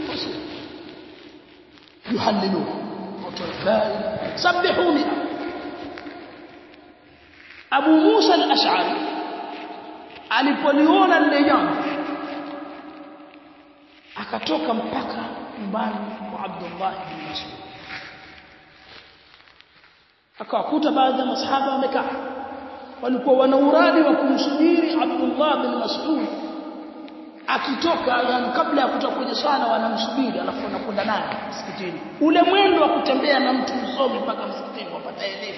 yuhalilu sabbihu mia Abu Musa al-Ash'ari alipoliona lile jambo akatoka mpaka nyumbani kwa Abdullah ibn Mas'ud akawakuta baadhi ya masahaba wamekaa walikuwa wana uradi wa kumsubiri Abdullah bin Mas'ud akitoka yani kabla ya kutoka kwenye swala wanamsubiri alafu wanakwenda naye msikitini ule mwendo wa kutembea na mtu msomi mpaka msikitini wapata elimu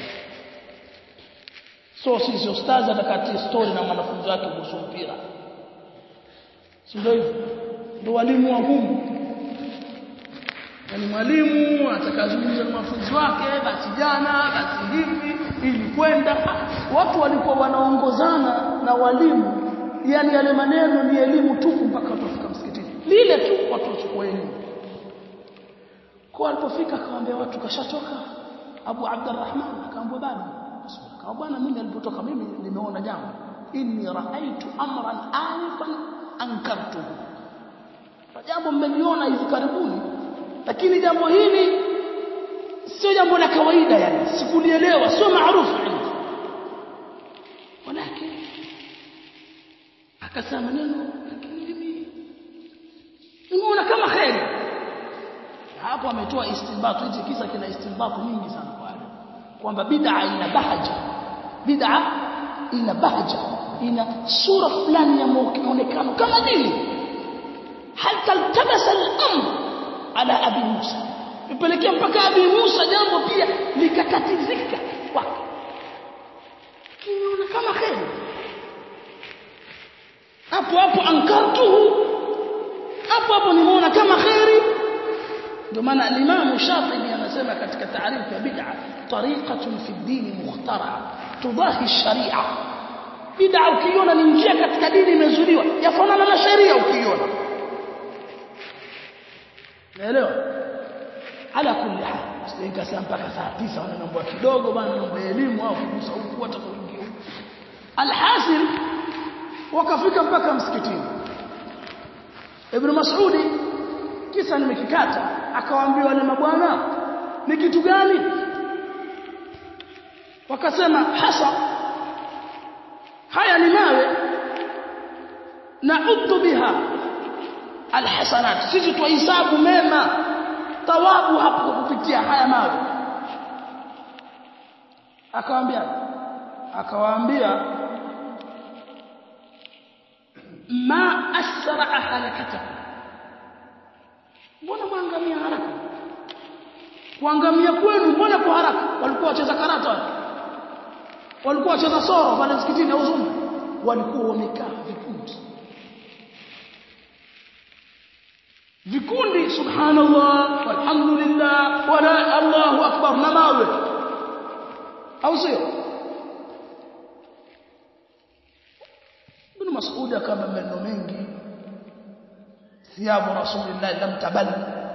so sisi ustazi atakatia story na mwanafunzi wake kuhusu mpira si ndio hivyo ndio walimu wa humu yani mwalimu atakazungumza na wanafunzi wake basi jana basi hivi ili kwenda watu walikuwa wanaongozana na walimu yani yale maneno ni elimu tupu mpaka watafika msikitini lile tu watu wachukua elimu kwa alipofika akamwambia watu kashatoka Abu Abdurrahman akaambia bado kama bwana mimi alipotoka mimi nimeona jambo inni raaitu amran alifan ankartuhu jambo mmeliona hivi karibuni lakini jambo hili sio jambo la kawaida yani sikulielewa sio maarufu walakin akasema maneno lakini mimi nimeona kama kheri hapo ametoa istinbatu hichi kisa kina istinbatu nyingi sana pale kwamba bid'a ina bahaja bid'a ina bahaja ina sura fulani ya muonekano kama dini hal taltabasa al-amr ala abi Musa ipelekea mpaka abi Musa jambo pia likatatizika kwake kimeona kama kheri hapo hapo ankartuhu hapo hapo nimeona kama kheri ndio maana al-Imam Shatibi anasema katika taarifu ya bid'a tariqatun fi ad-din mukhtara tudahi sharia bid'a ukiona ni njia katika dini imezuliwa yafanana na sheria ukiona naelewa ala kulli hal sikasema mpaka saa 9 wana mambo kidogo bana mambo ya elimu au kugusa huku hata kuingia huku alhasil wakafika mpaka msikitini ibn mas'udi kisa nimekikata akawaambia wale mabwana ni kitu gani wakasema hasa haya ni mawe nauddu biha alhasanat sisi tuhesabu mema thawabu hapo kupitia haya mawe akawaambia akawaambia ma asra halakatakum mbona mwangamia haraka kuangamia kwenu mbona kwa haraka walikuwa wacheza karata wale walikuwa wacheza soro pale msikitini au zumba walikuwa wamekaa vikundi vikundi subhanallah walhamdulillah wala allahu akbar na mawe au sio ibn mas'ud kama maneno mengi ثياب رسول الله لم تبل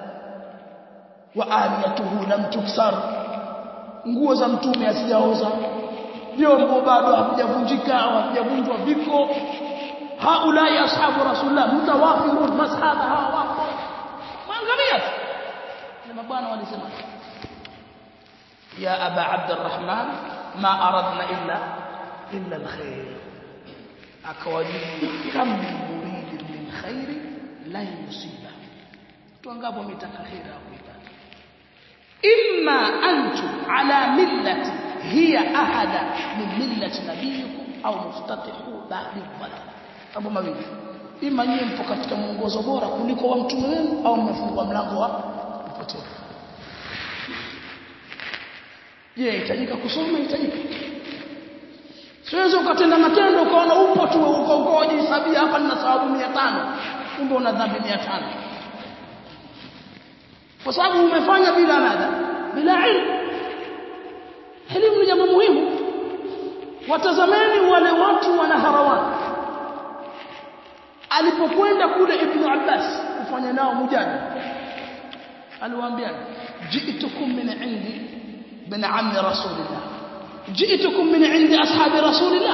وآنيته لم تكسر nguo za mtume asijaoza vyombo bado havijavunjika au havijavunjwa viko haulai ashabu rasulullah mutawafirun masahaba hawa wako maangamia na mabwana walisema ya aba abdurrahman ma aradna illa illa alkhair akawajibu kam min muridin min khairi la yusiba watu wangapi wametaka khair hakuipata imma antum ala millati hiya ahada min millati nabiyikum au muftatihu ba'di dhalal mambo mawili ima nyinyi mpo katika mwongozo bora kuliko wa mtume wenu au mmefungua mlango wa upotevu je itajika kusoma itajika siwezi ukatenda matendo ukaona upo tu uko uko wajihesabia hapa nina thawabu 500 kumbe una dhambi 500 kwa sababu umefanya bila nada bila ilmu elimu ni jambo muhimu watazameni wale watu wana harawani alipokwenda kule ibn Abbas kufanya nao mujadala aliwaambia ji'tukum min indi bin ammi rasulillah ji'tukum min indi ashabi rasulillah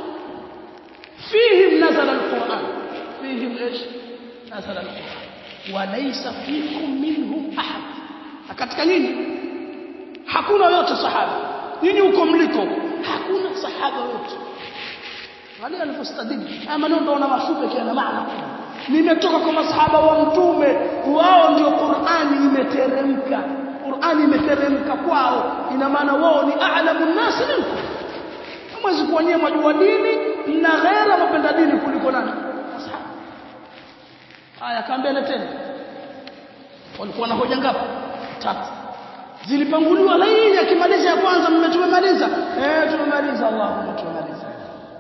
fihim nazala alquran fihim ايش nazala alquran walaysa fikum minhum ahad katika nini hakuna yote sahaba nyinyi uko mliko hakuna sahaba yote wale walipostadili haya maneno ndio una mafupe kiana maana nimetoka kwa masahaba wa mtume wao ndio Qur'ani imeteremka Qur'ani imeteremka kwao ina maana wao ni a'lamu nasi minkum hamwezi kuonyea majua dini na ghera mapenda dini kuliko nani masahaba haya kaambia tena walikuwa na hoja ngapi tatu zilipanguliwa laini akimaliza ya kwanza mmetumemaliza eh tumemaliza Allahumma tumemaliza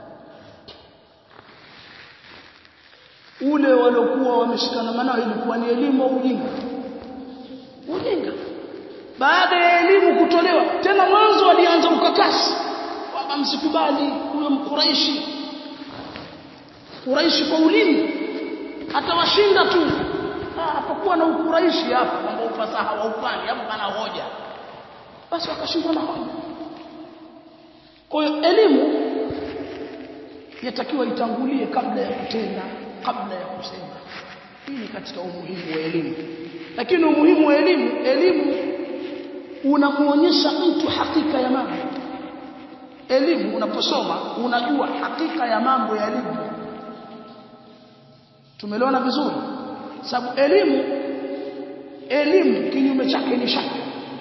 ule waliokuwa wameshikana nao ilikuwa ni elimu au ujinga ujinga baada ya elimu kutolewa tena mwanzo walianza ukakasi kwamba msikubali huyo mkuraishi kuraishi kwa ulimi atawashinda tu hapakuwa na ukuraishi hapa kwamba ufasaha wa upande hapo pana hoja basi wakashindwa na hoja kwa hiyo elimu yatakiwa itangulie kabla ya kutenda kabla ya kusema hii ni katika umuhimu wa elimu lakini umuhimu wa elimu elimu unamuonyesha mtu hakika ya mambo elimu unaposoma unajua hakika ya mambo yalivyo tumeliona vizuri sababu elimu elimu kinyume chake ni shaka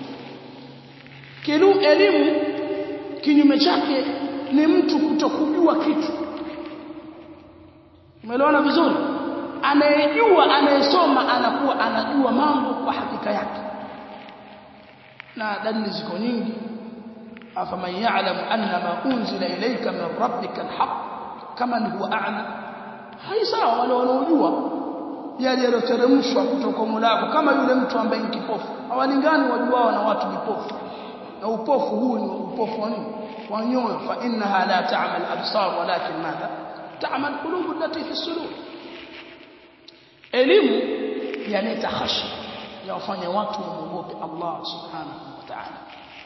kilu elimu kinyume chake ni mtu kutokujua kitu umeelewana vizuri anayejua anayesoma anakuwa anajua mambo kwa hakika yake na dalili ziko nyingi afaman ya'lamu anna ma unzila ilayka min rabbika alhaq kama ni huwa a'lam hai sawa wale wanaojua yale yaliyoteremshwa kutoka Mola wako kama yule mtu ambaye ni kipofu hawalingani wajuao na watu vipofu na upofu huu ni upofu wa nini wa nyoyo fa innaha la ta'mal absar walakin madha ta'mal qulub allati fi sudur elimu yaleta khashya ya wafanya watu wamuogope Allah subhanahu wa ta'ala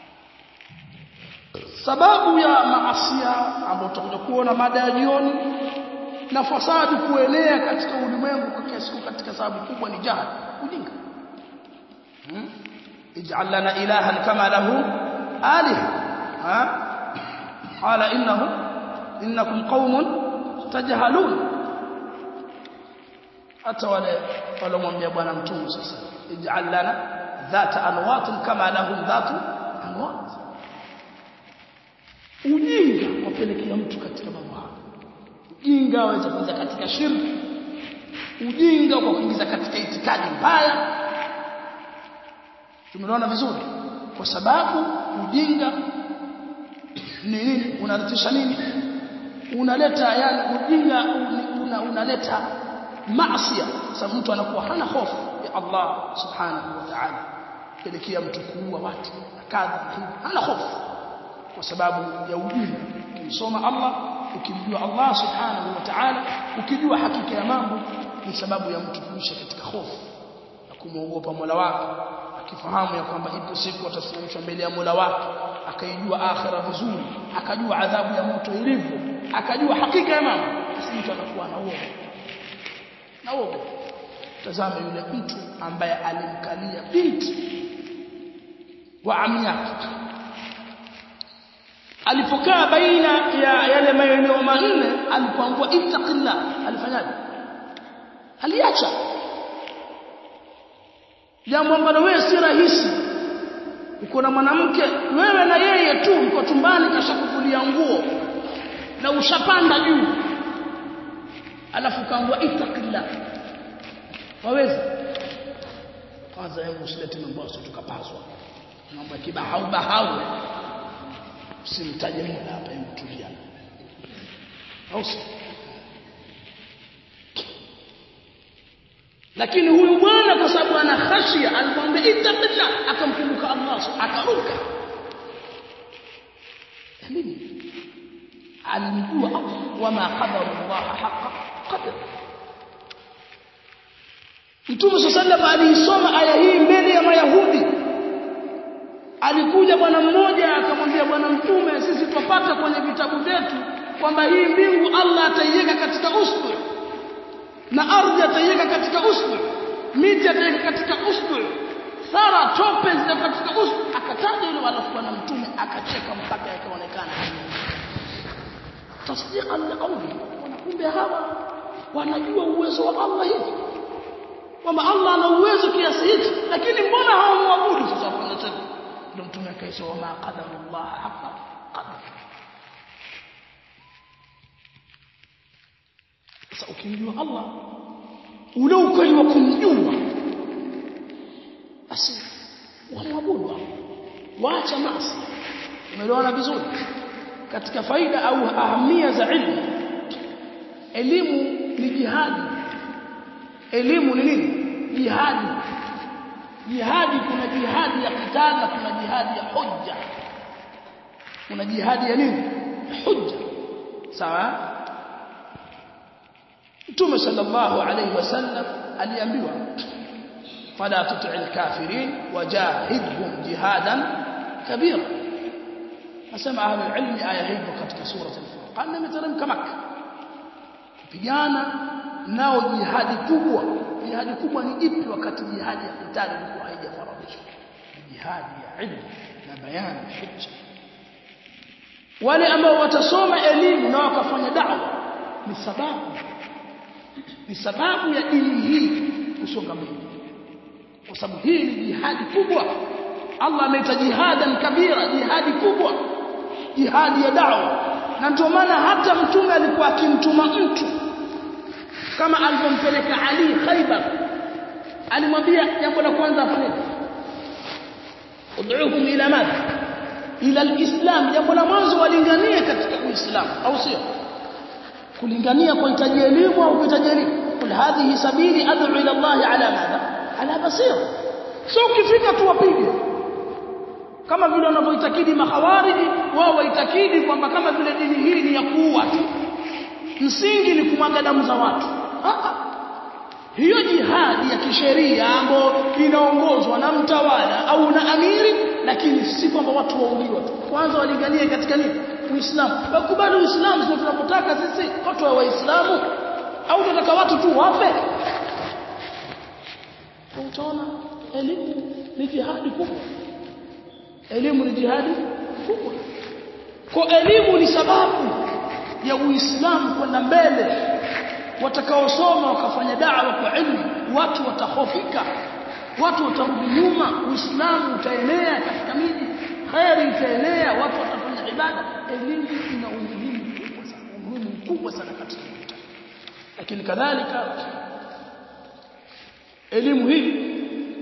sababu ya maasia ambayo tutakuja kuona mada ya jioni na fasadi kuenea katika ulimwengu kwa kiasi katika sababu kubwa ni jahal ujinga hmm? ij'al lana ilahan kama lahu aliha ha qala innahu innakum qaumun tajhalun hata wale walomwambia bwana mtume sasa ij'al lana dhata anwatin kama lahum dhatu anwat ujinga wapelekea mtu katika mambo haya ujinga waweza kuingiza katika shirki ujinga kwa kuingiza katika itikadi mbaya tumeona vizuri kwa sababu ujinga ni nini unaletisha nini unaleta yani ujinga una, unaleta maasiya sababu mtu anakuwa hana hofu ya Allah subhanahu wa ta'ala pelekea mtu kuua watu na kadha hana hofu kwa sababu ya ujinga ukimsoma Allah ukimjua Allah subhanahu wa ta'ala ukijua hakika ya mambo ni sababu ya mtu kuishi katika hofu na kumwogopa Mola wake akifahamu ya kwamba ipo siku atasimamishwa mbele ya Mola wake akaijua akhira vizuri akajua adhabu ya moto ilivyo akajua hakika ya mambo basi mtu anakuwa na uoga na uoga tazama yule mtu ambaye alimkalia binti wa ami yake alipokaa baina ya yale maeneo manne alipoambua ittaqillah alifanyaje aliacha jambo ambalo wewe si rahisi uko na mwanamke wewe na yeye tu mko tumbani kashakufulia nguo na ushapanda juu alafu kaambua ittaqillah waweza kwanza hebu usilete mambo tukapaswa mambo ya kibahau bahau usimtaje Mola hapa hebu tulia au lakini huyu bwana kwa sababu ana khashia alimwambia ittaqillah akamkumbuka Allah akaruka elimu alimjua Allah wama qadara Allah haqa qadar Mtume sallallahu aliisoma aya hii mbele ya Mayahudi alikuja bwana mmoja akamwambia bwana mtume sisi tupata kwenye vitabu vyetu kwamba hii mbingu Allah ataiweka katika usbu na ardhi ataiweka katika usbu miti ataiweka katika usbu sara tope zile katika usbu akataja yule alafu bwana mtume akacheka mpaka yakaonekana tasdiqan liqawli wanakumbe hawa wanajua uwezo wa Allah hivi kwamba Allah ana uwezo kiasi hichi lakini mbona hawamwabudu sasa kuna tena ndio mtume akaisha wama qadara Allah haqa qadar sasa ukimjua Allah ule ukweli wa kumjua basi wamwabudu waacha maasi umeelewana vizuri katika faida au ahamia za ilmu elimu ni jihadi elimu ni nini jihadi jihadi kuna jihadi ya qital na kuna jihadi ya hujja kuna jihadi ya nini hujja sawa Mtume sallallahu alayhi wasallam aliambiwa fala tuti'il kafirin wajahidhum jihadan kabira nasema ahli ilmi aya hii katika sura al-furqan imeteremka Makkah kupigana nao jihadi kubwa jihadi kubwa ni ipi wakati jihadi ya kitali ilikuwa haijafaradhishwa jihadi ya ilmu na bayani hujja wale ambao watasoma elimu na wakafanya da'wa ni sababu ni sababu ya dini hii kusonga mbele kwa sababu hii ni jihadi kubwa Allah ameita jihadan kabira jihadi kubwa jihadi ya dawa na ndio maana hata mtume alikuwa akimtuma mtu kama alivyompeleka Ali Khaybar alimwambia jambo la kwanza afanye ud'uhum ila madha ila alislam jambo la mwanzo walinganie katika uislamu au sio kulingania kwa hitaji elimu au kuhitaji elimu kul hadhihi sabili ad'u ila Allah ala madha ala basira sio ukifika tu wapige kama vile wanavyoitakidi mahawariji wao waitakidi kwamba kama vile dini hii ni ya kuua tu msingi ni kumwaga damu za watu Aa, hiyo jihadi ya kisheria ambayo inaongozwa na mtawala au na amiri lakini si kwamba watu wauliwa tu kwanza walinganie katika nini uislamu wakubali uislamu sio tunapotaka sisi watu wa waislamu au tunataka watu tu wafe utaona elimu ni jihadi kubwa elimu ni jihadi kubwa kwa elimu ni sababu ya uislamu kwenda mbele watakaosoma wakafanya da'wa kwa ilmu watu watahofika watu watarudi nyuma uislamu utaenea katika miji khairi itaenea watu watafanya ibada elimu ina umuhimu mkubwa sana umuhimu mkubwa sana katika mtaa lakini kadhalika elimu hii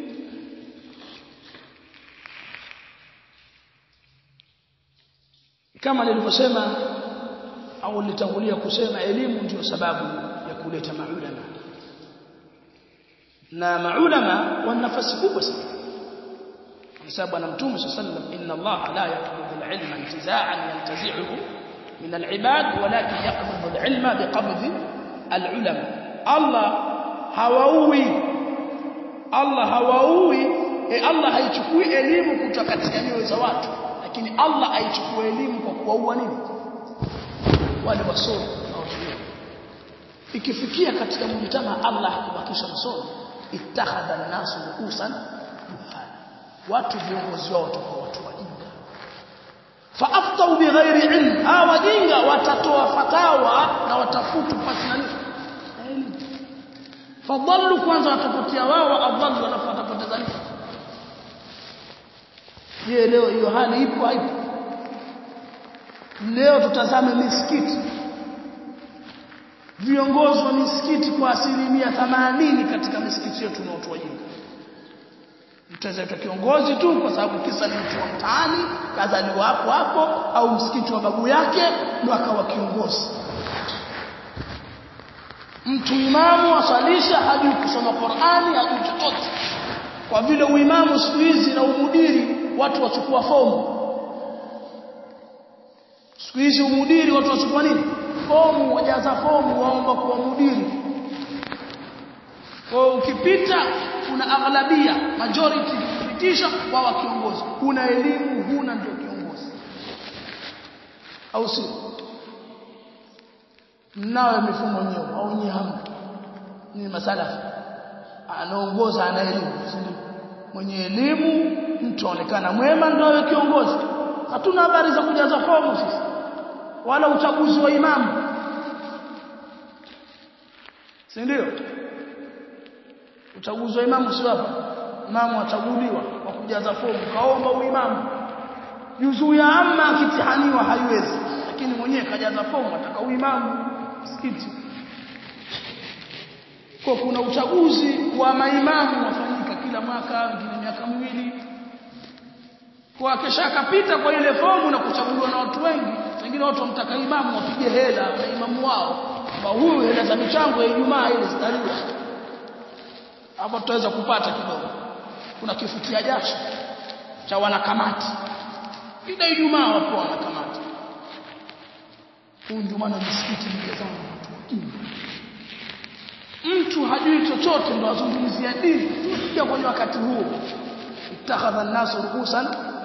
kama nilivyosema au nilitangulia kusema elimu ndiyo sababu ya kuleta maulama na maulama wana nafasi kubwa sana kwa sababu ana mtume sallallahu inna Allah la yaqbidu al-ilma intiza'an yantazi'uhu min al-ibad walakin yaqbidu al-ilma biqabdi al-ulama Allah hawaui Allah hawaui e Allah haichukui elimu kutoka katika nyoyo za watu lakini Allah aichukua elimu kwa kuwaua nini wale wasomi ikifikia katika mjitama Allah hakubakisha msomi ittakhadha an-nasu ruusan watu viongozi wao watakuwa watu wajinga faaftau bighairi ilm hawa wajinga watatoa fatawa na watafutu pasi na nini fadhallu kwanza watapotea wao adhallu alafu watapoteza nini je leo hiyo hali ipo haipo leo tutazame misikiti viongozi wa misikiti kwa asilimia 80 katika misikiti yetu na watu wajinga mtaweza kiongozi tu kwa sababu kisa ni mtu wa mtaani kazaliwa hapo hapo au msikiti wa babu yake ndo akawa kiongozi mtu imamu asalisha hajui kusoma Qur'ani hajui chochote kwa vile uimamu siku hizi na umudiri watu wachukua fomu siku hizi umudiri watu wachukua nini fomu wajaza fomu waomba kuwa mudiri kwa ukipita una aghlabia majority kupitisha wawa kiongozi una elimu huna ndio kiongozi au si mnawe mifumo nyeo au nyie hamna ni masalafi anaongoza ana elimu mwenye elimu mtu aonekana mwema ndio awe kiongozi hatuna habari za kujaza fomu sisi wala uchaguzi wa imamu si ndio uchaguzi wa imamu si hapa imamu achaguliwa kwa kujaza fomu kaomba uimamu juzuu ya amma akitihaniwa haiwezi lakini mwenyewe kajaza fomu ataka uimamu msikiti kwa kuna uchaguzi wa maimamu wafanyika kila mwaka wengine miaka miwili kwa kesha akapita kwa ile fomu na kuchaguliwa na watu wengi wengine watu wamtaka imamu wapige hela na imamu wao kwa huyu hela za michango ya Ijumaa ile zitaliwa hapo tutaweza kupata kidogo kuna kifutia jasho cha wanakamati ila Ijumaa wapo wanakamati huyu ndio maana msikiti mjazao mtu hajui chochote ndo azungumzia dini tunakuja kwenye wakati huo ittakhadha an-nasu ruhusan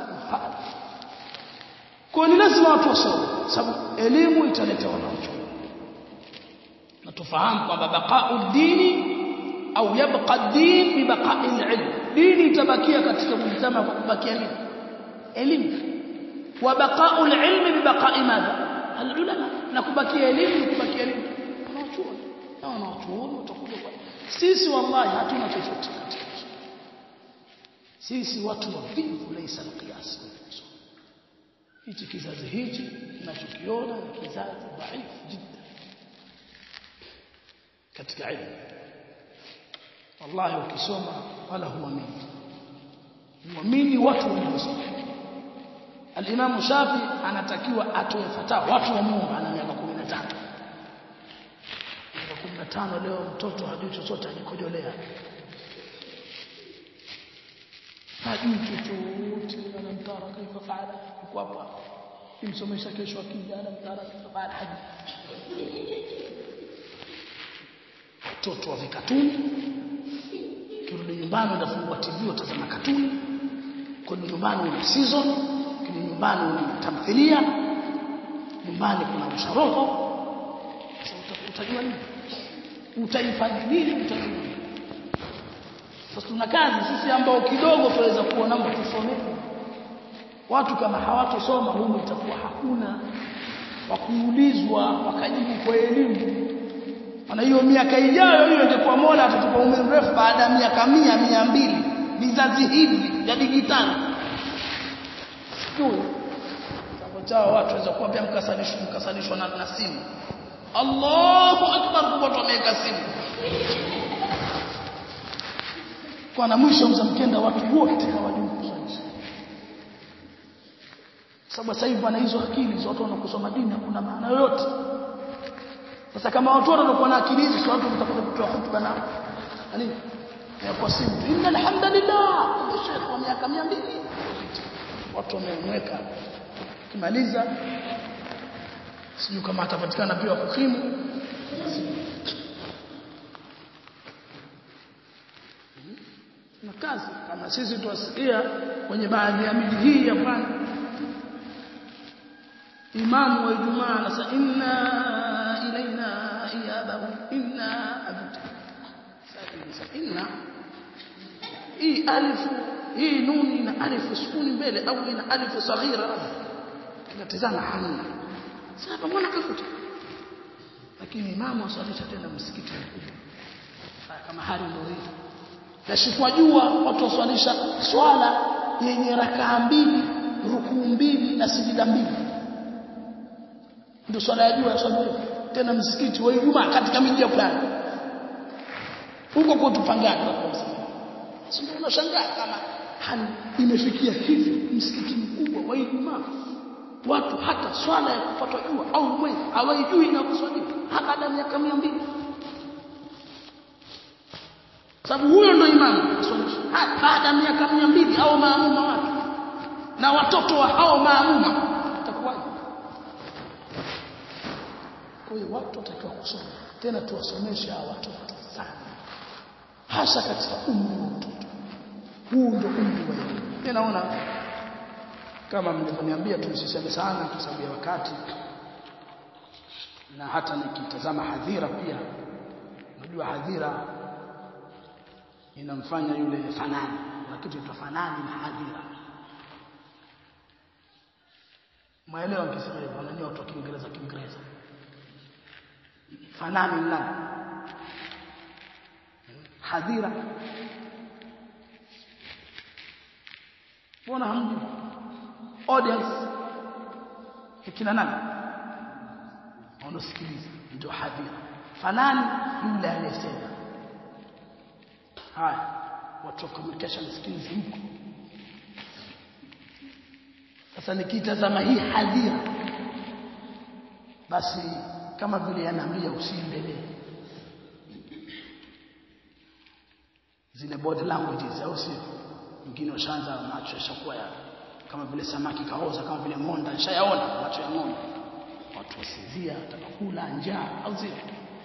kwa ni lazima watu wasome sababu elimu italeta wanaochuma na tufahamu kwamba baqa'u dini au yabqa din bi baqa'i al-ilm dini itabakia katika mtazamo kwa kubakia nini elimu wa baqa'u al-ilm bi baqa'i madha al-ulama na kubakia elimu ni kubakia nini wanaochuma na wanachuoni watakuja kwa sisi wallahi hatuna chochote katika sisi watu wavivu laisa alqiyas hichi kizazi hichi tunachokiona ni kizazi dhaifu jidda katika elimu wallahi ukisoma wala huamini huamini watu waliosoma Al-Imam Shafi anatakiwa atoe fatawa watu wa Mungu ana miaka 15 miaka 15 leo mtoto hajui chochote ajikojolea hajui chochote anamtara kaifa faala yuko hapa kimsomesha kesho akija anamtara kaifa faala hajui watoto wa vikatuni kirudi nyumbani unafungua TV utazama katuni kirudi nyumbani una season kirudi nyumbani una tamthilia nyumbani kuna usharoho utajua nini utaifanya nini utajua nini sasa tuna kazi sisi ambao kidogo tunaweza kuona mtu tusomee watu kama hawatosoma humu itakuwa hakuna wa kuulizwa wakajibu kwa elimu maana hiyo miaka ijayo hiyo ingekuwa Mola atatupa umri mrefu baada ya miaka mia mia mbili vizazi hivi vya digitali sijui sababu chao watu waweza kuwa pia mkasanishwa mkasanishwa na, na simu Allahu akbar kwa watu wameweka simu kwa na mwisho mzamkenda watu wote hawajui kusalisha sababu sasa hivi bwana hizo akili watu wanakusoma dini hakuna maana yoyote sasa kama watu wanakuwa na akili hizi watu mtakuja kutoa hotuba na nini ya kwa simu inna alhamdulillah sheikh wa miaka 200 watu wamemweka kimaliza sijui kama atapatikana pia kukimu na kazi kama sisi tuwasikia kwenye baadhi ya miji hii ya pwani imamu wa Ijumaa anasema inna ilaina iyabahum inna abuta inna hii alifu hii nuni ina alifu sukuni mbele au ina alifu saghira tunatazama hamna sasa mbona kafuta lakini imamu asalisha tena msikiti mkubwa kama hali ndio hii nashikwa jua watu waswalisha swala yenye rakaa mbili rukuu mbili na sijida mbili ndio swala ya jua yaswaliwa tena msikiti wa Ijumaa katika miji ya fulani huko kwetu Pangani sio unashangaa kama hali imefikia hivi msikiti mkubwa wa Ijumaa watu hata swala ya kupatwa jua au mwezi hawaijui na kuswaliwa hata baada ya miaka 200 sababu huyo ndo imamu aswalisha baada ya miaka 200 au maamuma watu na watoto wa hao maamuma itakuwaje kwa hiyo watu watakiwa kusoma tena tuwasomeshe hawa watoto sana hasa katika umri wa mtoto huu ndio umri wa elimu mimi naona kama mlivyoniambia tumsiseme sana kwa sababu ya wakati na hata nikitazama hadhira pia unajua hadhira inamfanya yule fanani na kitu kitafanani na hadhira maelewa nikisema hivyo wanajua watu wa Kiingereza Kiingereza fanani nani hadhira mbona hamjui audience kina nani wanasikiliza ndio hadhira fanani yule aliyesema haya watu wa communication skills mko sasa nikitazama hii hadhira basi kama vile anaambia usiendelee zile body languages au sio wengine washaanza macho yashakuwa ya kama vile samaki kaoza kama vile ngonda nishayaona macho ya ng'ombe watu wasinzia watakula njaa au sio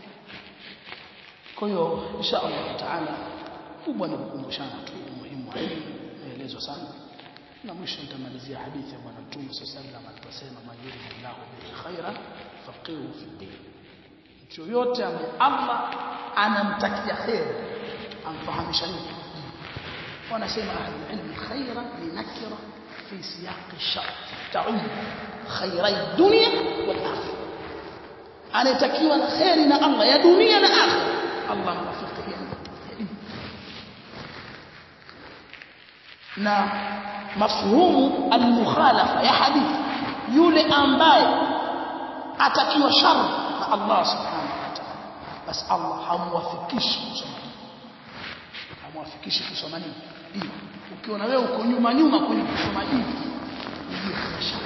kwa hiyo insha Allah taala kubwa ni kukumbushana tu umuhimu wa elimu maelezo sana na mwisho nitamalizia hadithi ya bwana mtume sallallahu alaihi wasallam aliposema man yuridillahu bihi khairan faqihu fi din mtu yote ambaye Allah anamtakia kheri amfahamisha nini wanasema ahlul ilm khairan ni nakira fi siyaq ash-shart ta'um khairai dunya wal akhirah anayetakiwa na kheri na Allah ya dunia na akhira Allah mwafikie na mafhumu almukhalafa ya hadithi yule ambaye atakiwa shar na Allah subhanahu wa ta'ala basi Allah hamwafikishi kusoma hamwafikishi kusoma nini dini ukiona wewe uko nyuma nyuma kwenye kusoma dini ujue kuna shar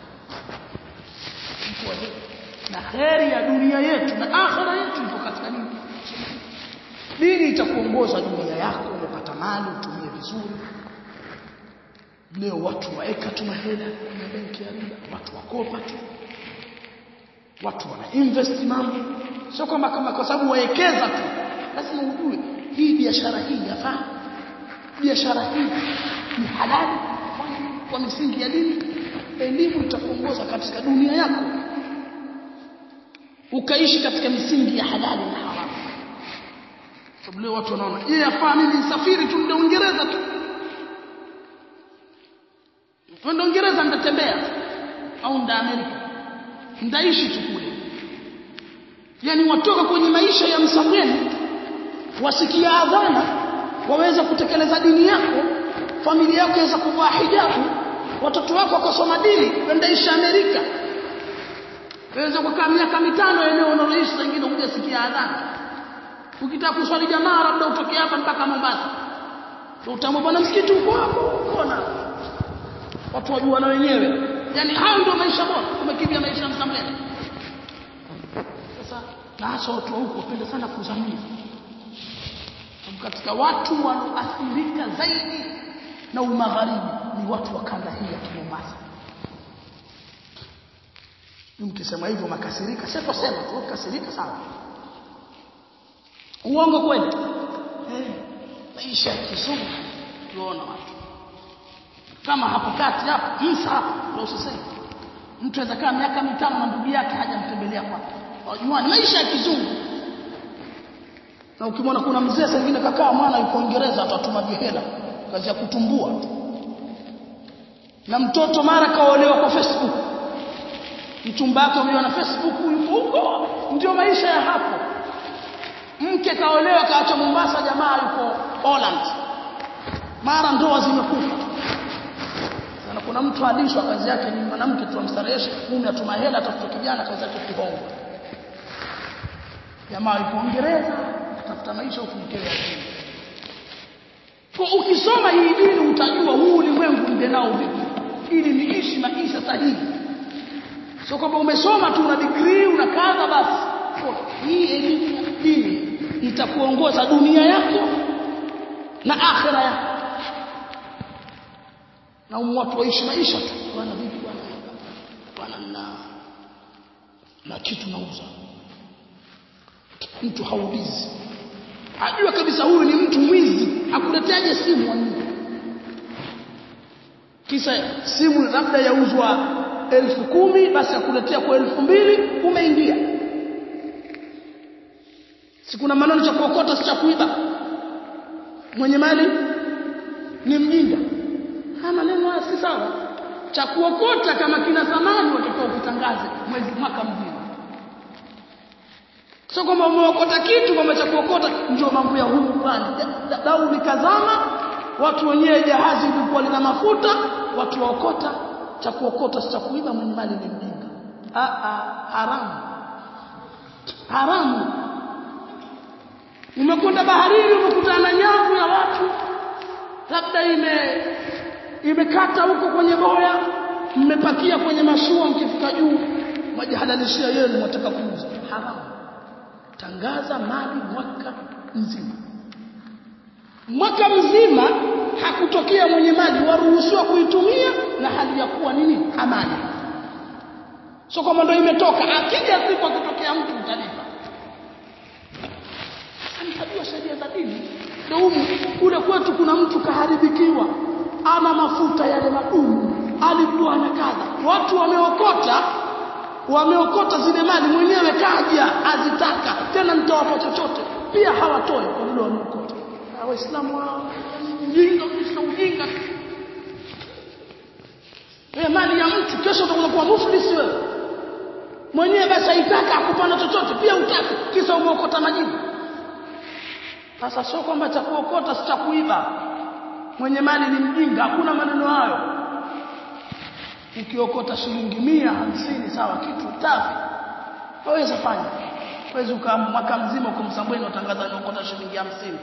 na kheri ya dunia yetu na akhira yetu ipo katika nini dini itakuongoza dunia yako umepata mali utumie vizuri leo watu waeka tu mahela kwenye benki ya riba watu wakopa tu watu wana invest mambo sio kwamba kama kwa sababu waekeza tu lazima ujue hii biashara hii yafaa biashara hii ni halali kwa misingi ya dini elimu itakuongoza katika dunia yako ukaishi katika misingi ya halali na haramu sababu leo watu wanaona yeye yafaa mimi nisafiri tu ndio Uingereza tu Twende Uingereza nitatembea au nda Amerika. Ndaishi tu kule. Yaani watoka kwenye maisha ya msafiri wasikia adhana waweza kutekeleza dini yako, familia yako iweza kuvaa hijabu, watoto wako wakasoma dini, wendaishi Amerika. Waweza kukaa miaka mitano eneo unaloishi sengine hujasikia adhana. Ukitaka kuswali jamaa labda utoke hapa mpaka Mombasa. Utamwona bwana msikiti uko hapo, uko na watu wajua na wenyewe yani hayo ndio maisha bora umekimbia maisha ya msambele sasa na hasa watu wa huko wapenda sana kuzamia katika watu wanaoathirika zaidi na umagharibi ni watu wa kanda hii ya Mombasa mkisema hivyo makasirika sio sema tu kasirika sawa uongo kweli eh maisha ya kizungu tuona watu kama hapo kati hapo Musa hapo ndio usiseme mtu anaweza kaa miaka mitano na ndugu yake hajamtembelea kwake wajua ni maisha ya kizungu na ukimwona kuna mzee sengine kakaa mwana yuko Uingereza atatuma hela kazi ya kutumbua na mtoto mara kaolewa kwa Facebook mchumba wake umeona na Facebook yuko huko ndio maisha ya hapo mke kaolewa kaacha Mombasa jamaa yuko Holland mara ndoa zimekufa na kuna mtu alishwa kazi yake ni mwanamke tu amstareheshe mume atuma hela atafuta kijana kazi yake kuhonga jamaa yuko Uingereza atafuta maisha ufunike akili kwa ukisoma hii dini utajua huu ulimwengu ndio nao vipi ili niishi maisha sahihi sio kwamba umesoma tu una degree una kadha basi hii elimu ya dini itakuongoza dunia yako na akhira yako na watu waishi maisha tu bwana vipi bwana bwana na na kitu nauza mtu haulizi ajua kabisa huyu ni mtu mwizi akuleteaje simu wanini kisa simu labda yauzwa elfu kumi basi akuletea kwa elfu mbili umeingia si kuna maneno cha kuokota si cha kuiba mwenye mali ni mjinga haya maneno haya si sawa cha kuokota kama kina thamani watakiwa ukitangaze mwezi mwaka mzima sio kwamba umeokota kitu kwamba cha kuokota ndio mambo ya humu bwana dau likazama watu wenyewe jahazi lilikuwa lina mafuta watu waokota cha kuokota si cha kuiba mwenye mali ni mjinga a a haramu haramu umekwenda baharini umekutana na nyavu ya watu labda ime imekata huko kwenye boya mmepakia kwenye mashua mkifika juu majihalalishia yenu mwataka kuuza haramu tangaza mali mwaka mzima mwaka mzima hakutokea mwenye mali waruhusiwa kuitumia na hali ya kuwa nini amani sio kwamba ndio imetoka akija siku akitokea mtu utalipa anajua sheria za dini ndio humu kule kwetu kuna mtu kaharibikiwa ana mafuta yale madumu alikuwa na kadha watu wameokota wameokota zile mali mwenyewe kaja azitaka tena nitawapa chochote pia hawatoi kwa vile wameokota waislamu wao ujinga kisha ujinga wewe mali ya mtu kesho utakuwa kuwa muflisi wewe mwenyewe basi haitaka akupana chochote pia utaki kisa umeokota majibu sasa sio kwamba cha kuokota si cha kuiba mwenye mali ni mjinga hakuna maneno hayo ukiokota shilingi mia hamsini sawa kitu tafi waweza fanya waweza ukaa mwaka mzima uko Msambweni utangaza niokota shilingi hamsini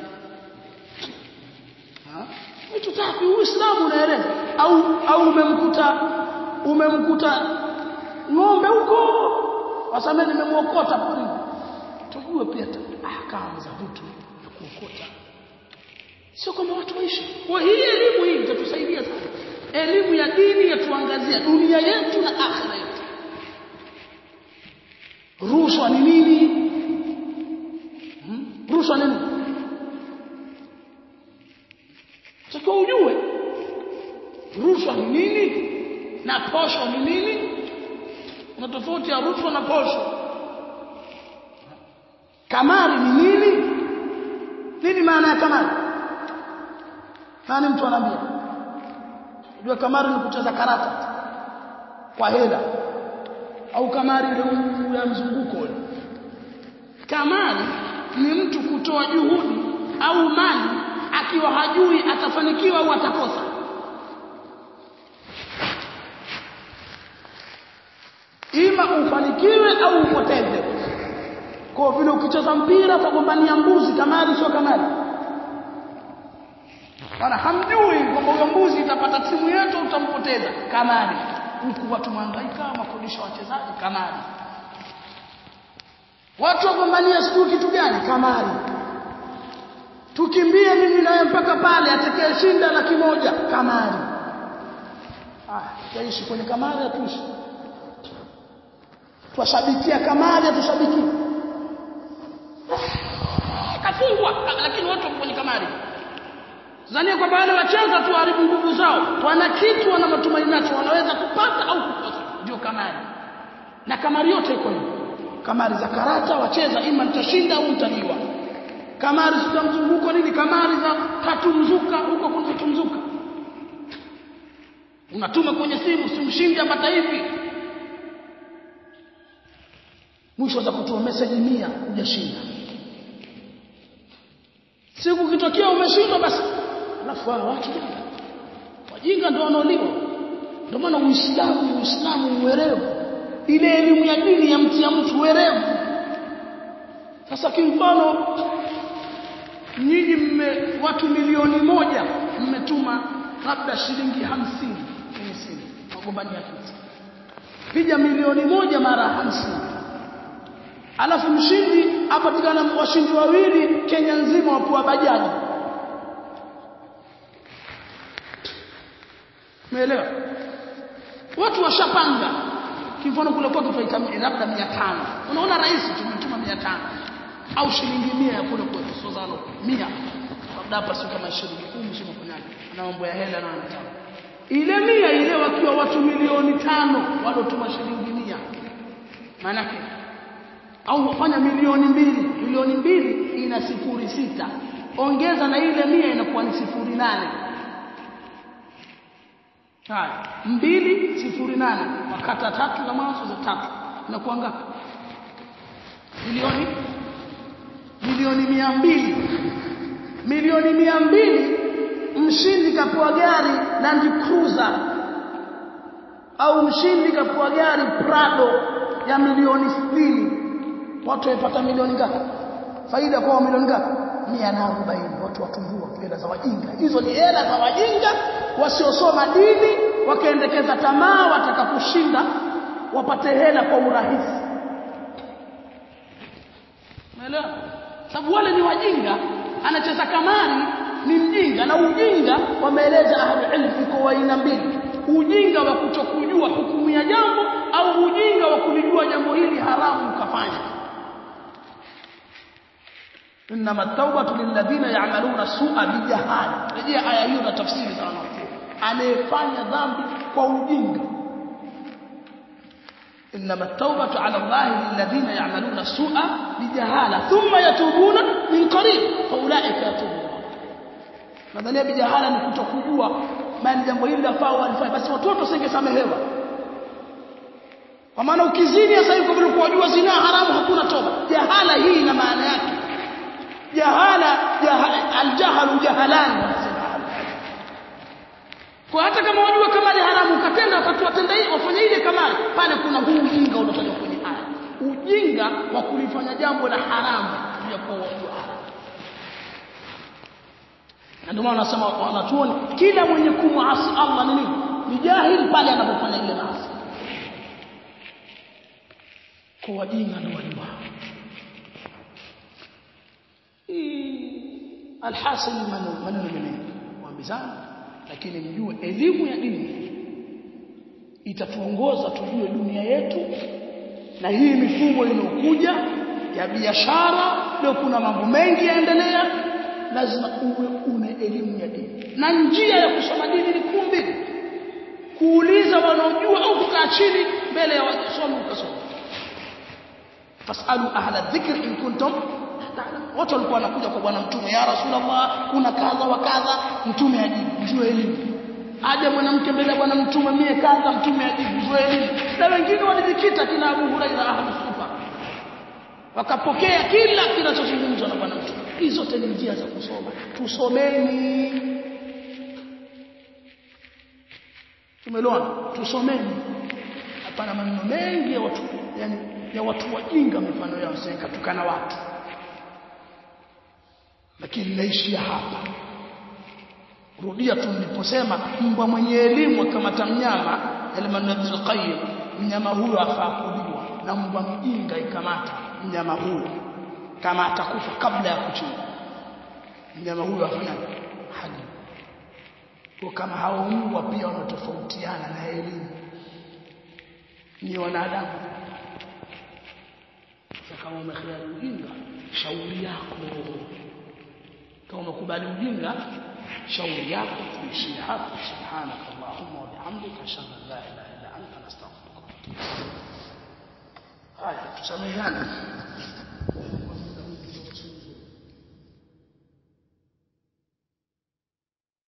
vitu tafi uislamu unaeleza au au umemkuta umemkuta ng'ombe huko wasameni nimemuokota porini tujue pia ahkamu za vitu vya kuokota sio kama watu waishi kwa hii elimu hii itatusaidia sana elimu ya dini yatuangazia dunia yetu na akhira yetu rushwa ni nini hmm? rushwa ni nini takiwa ujue rushwa ni nini na posho ni nini na tofauti ya rushwa na posho kamari ni nini nini maana ya kamari nani mtu anaambia unajua kamari ni kucheza karata kwa hela au kamari ile ya mzunguko ule kamari ni mtu kutoa juhudi au mali akiwa hajui atafanikiwa au atakosa ima ufanikiwe au upoteze kwa vile ukicheza mpira utagombania mbuzi kamari sio kamari Bana hamjui kwamba huyo mbuzi itapata timu yetu utampoteza kamari huku watu mhangaika makodisha wachezaji kamari watu wagombania sijui kitu gani kamari tukimbie mimi naye mpaka pale atakayeshinda laki moja kamari ah tutaishi kwenye kamari atuishi twashabikia kamari atushabiki kafungwa lakini watu wako kwenye kamari Zania kwamba wale wacheza tu haribu nguvu zao. Wana kitu wana matumaini nacho wanaweza kupata au kukosa. Ndio kamari. Na kamari yote iko hivyo. Kamari za karata wacheza ima nitashinda au nitaliwa. Kamari za mzunguko nini? Kamari za katumzuka huko kuna katumzuka. Unatuma kwenye simu simshindi apata hivi. Mwisho za kutoa message 100 hujashinda. Siku kitokea umeshindwa basi alafu wao watu wajinga ndio wanaoliwa ndio maana uislamu uislamu uwerevu ile elimu ya dini ya mtu ya mtu uwerevu sasa kimfano nyinyi mme watu milioni moja mmetuma labda shilingi hamsini kwenye simu magombania kitu piga milioni moja mara hamsini alafu mshindi apatikana washindi wawili Kenya nzima wapewa bajaji Umeelewa? Watu washapanga. Kimfano kule kwa tutaita labda 500. Unaona rais tumetuma 500 au shilingi 100 ya kule kwetu sozalo 100. Labda hapa sio kama shilingi 10 sio mfanyaji. Ana mambo ya hela na anataka. Ile 100 ile wakiwa watu milioni tano walotuma shilingi 100. Maana yake au wafanya milioni mbili milioni mbili ina sifuri sita ongeza na ile mia inakuwa ni sifuri nane haya mbili sifuri nane wakata tatu na mwanzo za tatu inakuwa ngapi milioni milioni mia mbili milioni mia mbili mshindi kapewa gari Land Cruiser au mshindi kapewa gari Prado ya milioni sitini watu wapata milioni ngapi faida kwa milioni ngapi 140 watu watumbua hela za wajinga hizo ni hela za wajinga wasiosoma dini wakaendekeza tamaa wataka kushinda wapate hela kwa urahisi umeelewa sababu wale ni wajinga anacheza kamari ni mjinga na ujinga wameeleza ahli ilmu iko aina mbili ujinga wa kutokujua hukumu ya jambo au ujinga wa kulijua jambo hili haramu ukafanya انما التوبه للذين يعملون السوء بجهاله rejea aya hiyo na tafsiri sana anayefanya dhambi kwa ujinga انما التوبه على الله للذين يعملون السوء بجهاله ثم يتوبون من قريب فاولئك يتوبون nadhania bijahala ni kutokujua maana jambo hili lafaa walifanya basi watoto singesamehewa kwa maana ukizini sasa hivi kwa vile kuwajua zina haramu hakuna toba jahala hii ina maana yake jahala jahala aljahalu jahalan wanasema kwa hata kama wajua kama ni haramu ukatenda wakati watenda hiyo wafanya ile kamari pale kuna huu ujinga unatajwa kwenye aya ujinga wa kulifanya jambo la haramu ya kuwa wajua haramu na ndio maana wanasema wanachuoni kila mwenye kumwasi Allah ni nini ni jahil pale anapofanya ile maasi kwa wajinga ndio wajua alhasil maneno mengi waambizana lakini mjue elimu ya dini itatuongoza tujue dunia yetu na hii mifumo inayokuja ya biashara leo kuna mambo mengi yaendelea lazima uwe una elimu ya dini na njia ya kusoma dini ni kuu mbili kuuliza wanaojua au kukaa chini mbele ya wasomi ukasoma fasalu ahla dhikr in kuntum watu walikuwa wanakuja kwa bwana mtume ya rasulullah kuna kadha wa kadha mtume ajibu njoo elimu aje mwanamke mbele ya bwana mtume mie kadha mtume ajibu njoo elimu na wengine walijikita kina Abu Hurairah ahli sufa wakapokea kila kinachozungumzwa na bwana mtume hizo zote ni njia za kusoma tusomeni tumeelewana tusomeni hapana maneno mengi ya watu yani ya watu wajinga mifano yao sasa tukana watu lakini naishia hapa rudia tu niliposema mbwa mwenye elimu akamata mnyama al qayyim mnyama huyo afaa kuliwa na mbwa mjinga ikamata mnyama huyo kama atakufa kabla ya kuchinja mnyama huyo afanya hali kwa kama hao mbwa pia wanatofautiana na elimu ni wanadamu kama umekhiari ujinga shauri yako kama umekubali ujinga shauri yako tuishie hapo subhanaka allahumma wa bihamdika ashhadu an la ilaha illa anta nastaghfiruka wa atubu haya tusameheane